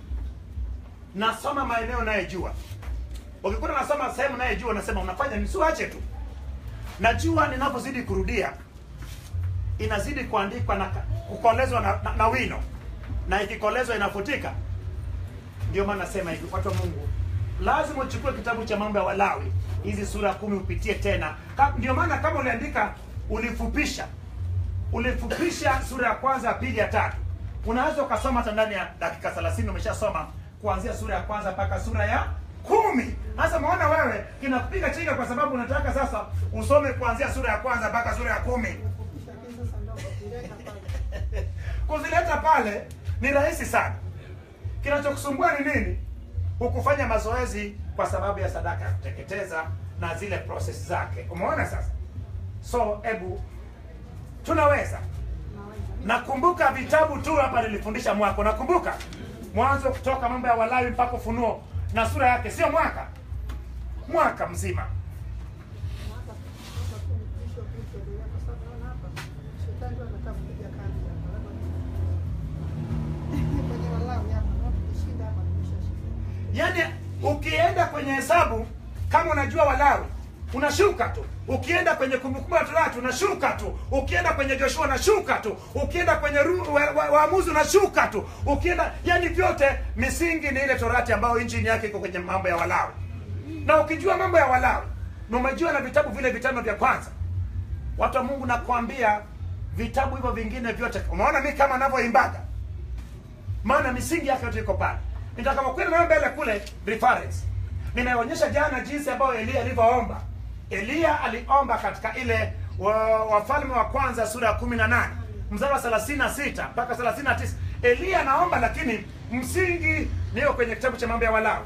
nasoma maeneo nayejua. Ukikuta nasoma sehemu nayejua, nasema unafanya nisiwache tu. Najua ninapozidi kurudia inazidi kuandikwa na kukolezwa na, na, na wino na ikikolezwa inafutika. Ndio maana nasema hivi, watu wa Mungu, lazima uchukue kitabu cha mambo ya Walawi hizi sura kumi upitie tena. Ka- Ndio maana kama uliandika ulifupisha, ulifupisha sura ya kwanza, ya pili, ya tatu, unaweza ukasoma hata ndani ya dakika 30 umeshasoma kuanzia sura ya kwanza mpaka sura ya kumi. Sasa maona wewe kinakupiga chenga kwa sababu unataka sasa usome kuanzia sura ya kwanza mpaka sura ya kumi Lakini sasa ndio kuvileta pale. kuzileta pale ni rahisi sana. Kinachokusumbua ni nini? Hukufanya mazoezi kwa sababu ya sadaka ya kuteketeza na zile process zake. Umeona sasa? So hebu tunaweza. Nakumbuka vitabu tu hapa nilifundisha mwaka. Nakumbuka mwanzo kutoka mambo ya Walawi mpaka Ufunuo na sura yake, sio mwaka, mwaka mzima. Hapa hapa kuna bishop yuko endelea kwa sababu naona hapa shetani ndio anataka kupiga kambi hapa. Labda kwenye Walawi hapa na tukishinda hapa tumeshashinda. Yaani ukienda kwenye hesabu kama unajua Walawi unashuka tu, ukienda kwenye Kumbukumbu la Torati unashuka tu, ukienda kwenye Joshua unashuka tu, ukienda kwenye Ru- wa- wa- Waamuzi unashuka tu, ukienda yani vyote misingi ni ile Torati ambayo injini yake iko kwenye mambo ya Walawi. Na ukijua mambo ya Walawi na umejua na vitabu vile vitano vya kwanza, watu wa Mungu, nakwambia vitabu hivyo vingine vyote, umeona mi kama navyoimbaga maana misingi yake yote iko pale. Nitakapokwenda nayo mbele kule reference, nimeonyesha jana jinsi ambayo Elia alivyoomba. Elia aliomba katika ile wa- Wafalme wa kwanza sura ya kumi na nane mstari wa thelathini na sita mpaka thelathini na tisa Elia anaomba, lakini msingi niyo kwenye kitabu cha mambo ya Walawi.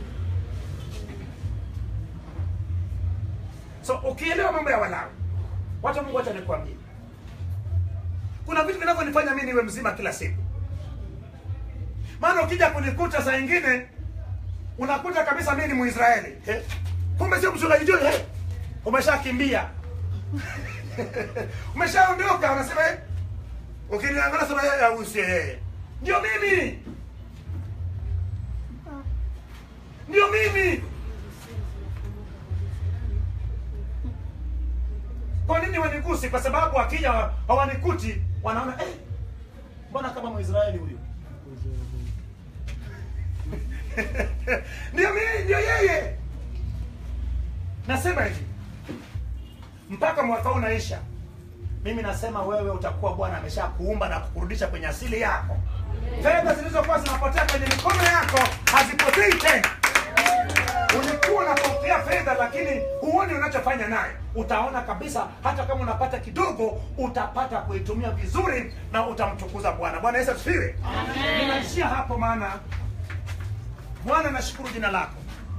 So ukielewa mambo ya Walawi, watu wa Mungu, wacha nikwambie, kuna vitu vinavyonifanya mimi niwe mzima kila siku maana ukija kunikuta saa ingine unakuta kabisa mimi ni Mwisraeli eh? kumbe sio mchungaji John eh? umeshakimbia umeshaondoka, unasema eh? ukiniangalia sema yeye au sio yeye, ndio mimi, ndio mimi. Kwa nini wanigusi? Kwa sababu wakija hawanikuti, wanaona eh, mbona kama Mwisraeli huyu ndio mimi, ndio yeye. Nasema hivi mpaka mwaka huu unaisha, mimi nasema wewe utakuwa Bwana amesha kuumba na kukurudisha kwenye asili yako. Fedha zilizokuwa zinapotea kwenye mikono yako hazipotei tena. Ulikuwa unapokea fedha, lakini huoni unachofanya nayo. Utaona kabisa, hata kama unapata kidogo, utapata kuitumia vizuri na utamtukuza Bwana. Bwana Yesu asifiwe. Ninaishia hapo, maana Bwana, nashukuru jina lako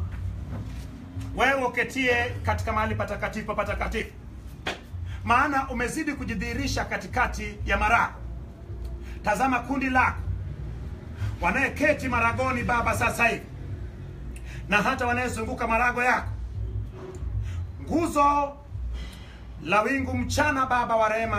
wewe uketie katika mahali patakatifu patakatifu, maana umezidi kujidhihirisha katikati ya marago. Tazama kundi lako wanayeketi maragoni Baba sasa hivi, na hata wanayezunguka marago yako, nguzo la wingu mchana Baba wa rehema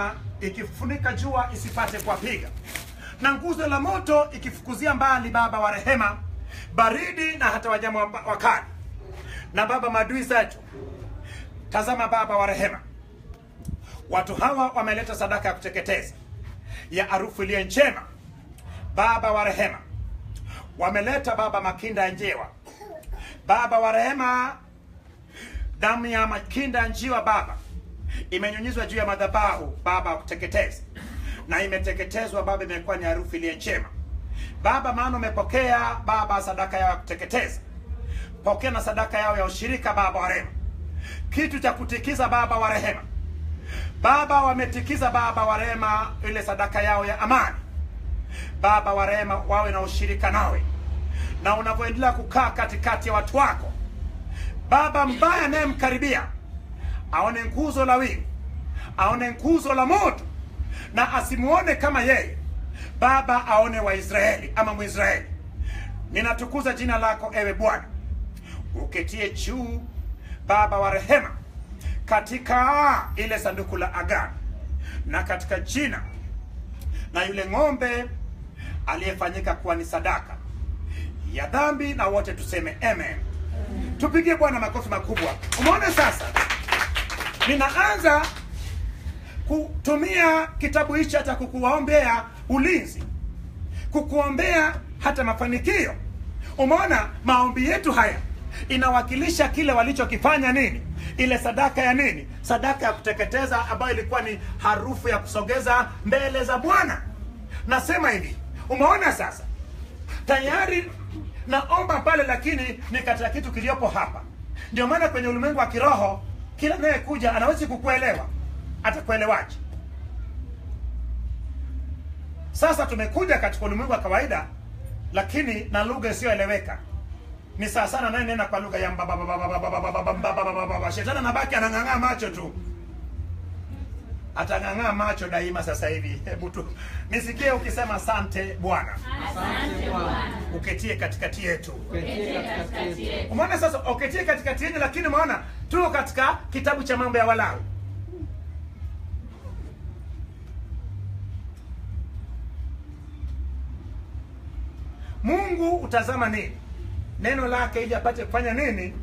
ikifunika jua isipate kuwapiga, na nguzo la moto ikifukuzia mbali Baba wa rehema, baridi na hata wanyama wa- wakali. Na Baba, maadui zetu, tazama Baba wa rehema, watu hawa wameleta sadaka ya kuteketeza ya harufu iliyo njema. Baba wa rehema, wameleta Baba makinda ya njiwa. Baba wa rehema, damu ya makinda ya njiwa Baba imenyunyizwa juu ya madhabahu Baba wa kuteketeza, na imeteketezwa Baba, imekuwa ni harufu iliyo njema Baba, maana umepokea Baba sadaka yao ya kuteketeza, pokea na sadaka yao ya ushirika Baba wa rehema, kitu cha kutikiza Baba wa rehema. Baba, wametikiza Baba wa rehema ile sadaka yao ya amani Baba wa rehema, wawe na ushirika nawe, na unavyoendelea kukaa katikati ya watu wako Baba, mbaya anayemkaribia aone nguzo la wingu, aone nguzo la moto, na asimuone kama yeye Baba, aone Waisraeli ama Mwisraeli. Ninatukuza jina lako ewe Bwana, uketie juu Baba wa rehema, katika ile sanduku la agano na katika jina na yule ng'ombe aliyefanyika kuwa ni sadaka ya dhambi, na wote tuseme amen. Tupigie Bwana makofi makubwa. Umeona sasa, ninaanza kutumia kitabu hichi hata kukuwaombea ulinzi, kukuombea hata mafanikio. Umeona, maombi yetu haya inawakilisha kile walichokifanya nini, ile sadaka ya nini, sadaka ya kuteketeza ambayo ilikuwa ni harufu ya kusogeza mbele za Bwana. Nasema hivi, umeona sasa tayari naomba pale, lakini ni katika kitu kiliyopo hapa. Ndio maana kwenye ulimwengu wa kiroho kila anayekuja anawezi kukuelewa, atakuelewaje? Sasa tumekuja katika ulimwengu wa kawaida, lakini na lugha isiyoeleweka. Ni sawa sana naye nena kwa lugha ya mbabababababababababababababa. Shetani anabaki anang'ang'aa macho tu, atang'ang'aa macho daima. Sasa hivi, hebu tu nisikie ukisema asante Bwana, Asante Bwana. uketie katikati yetu. Uketie katikati yetu. Umeona sasa, uketie katikati yenu, lakini umeona tuko katika kitabu cha mambo ya Walawi. Mungu utazama nini neno lake ili apate kufanya nini?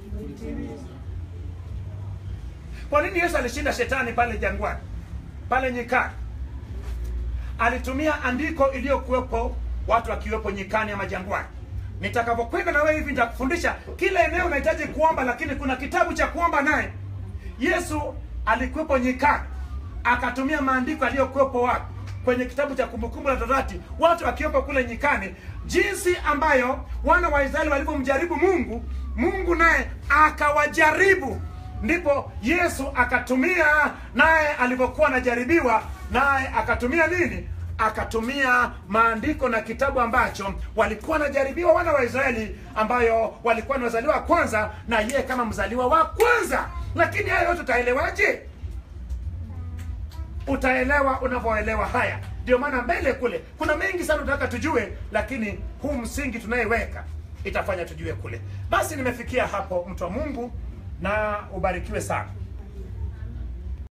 Kwa nini Yesu alishinda shetani pale jangwani, pale nyikani? Alitumia andiko iliyokuwepo watu wakiwepo nyikani ama jangwani. Nitakavyokwenda na wewe hivi nitakufundisha kila eneo unahitaji kuomba, lakini kuna kitabu cha kuomba naye. Yesu alikuwepo nyikani, akatumia maandiko aliyokuwepo wapi kwenye kitabu cha Kumbukumbu la Torati, watu wakiwepo kule nyikani, jinsi ambayo wana wa Israeli walivyomjaribu Mungu, Mungu naye akawajaribu. Ndipo Yesu akatumia naye alivyokuwa anajaribiwa, naye akatumia nini? Akatumia maandiko na kitabu ambacho walikuwa wanajaribiwa wana wa Israeli, ambayo walikuwa ni wazaliwa wa kwanza, na yeye kama mzaliwa wa kwanza. Lakini haya yote utaelewaje? utaelewa unavyoelewa haya. Ndio maana mbele kule kuna mengi sana tunataka tujue, lakini huu msingi tunayeweka itafanya tujue kule. Basi nimefikia hapo, mtu wa Mungu, na ubarikiwe sana.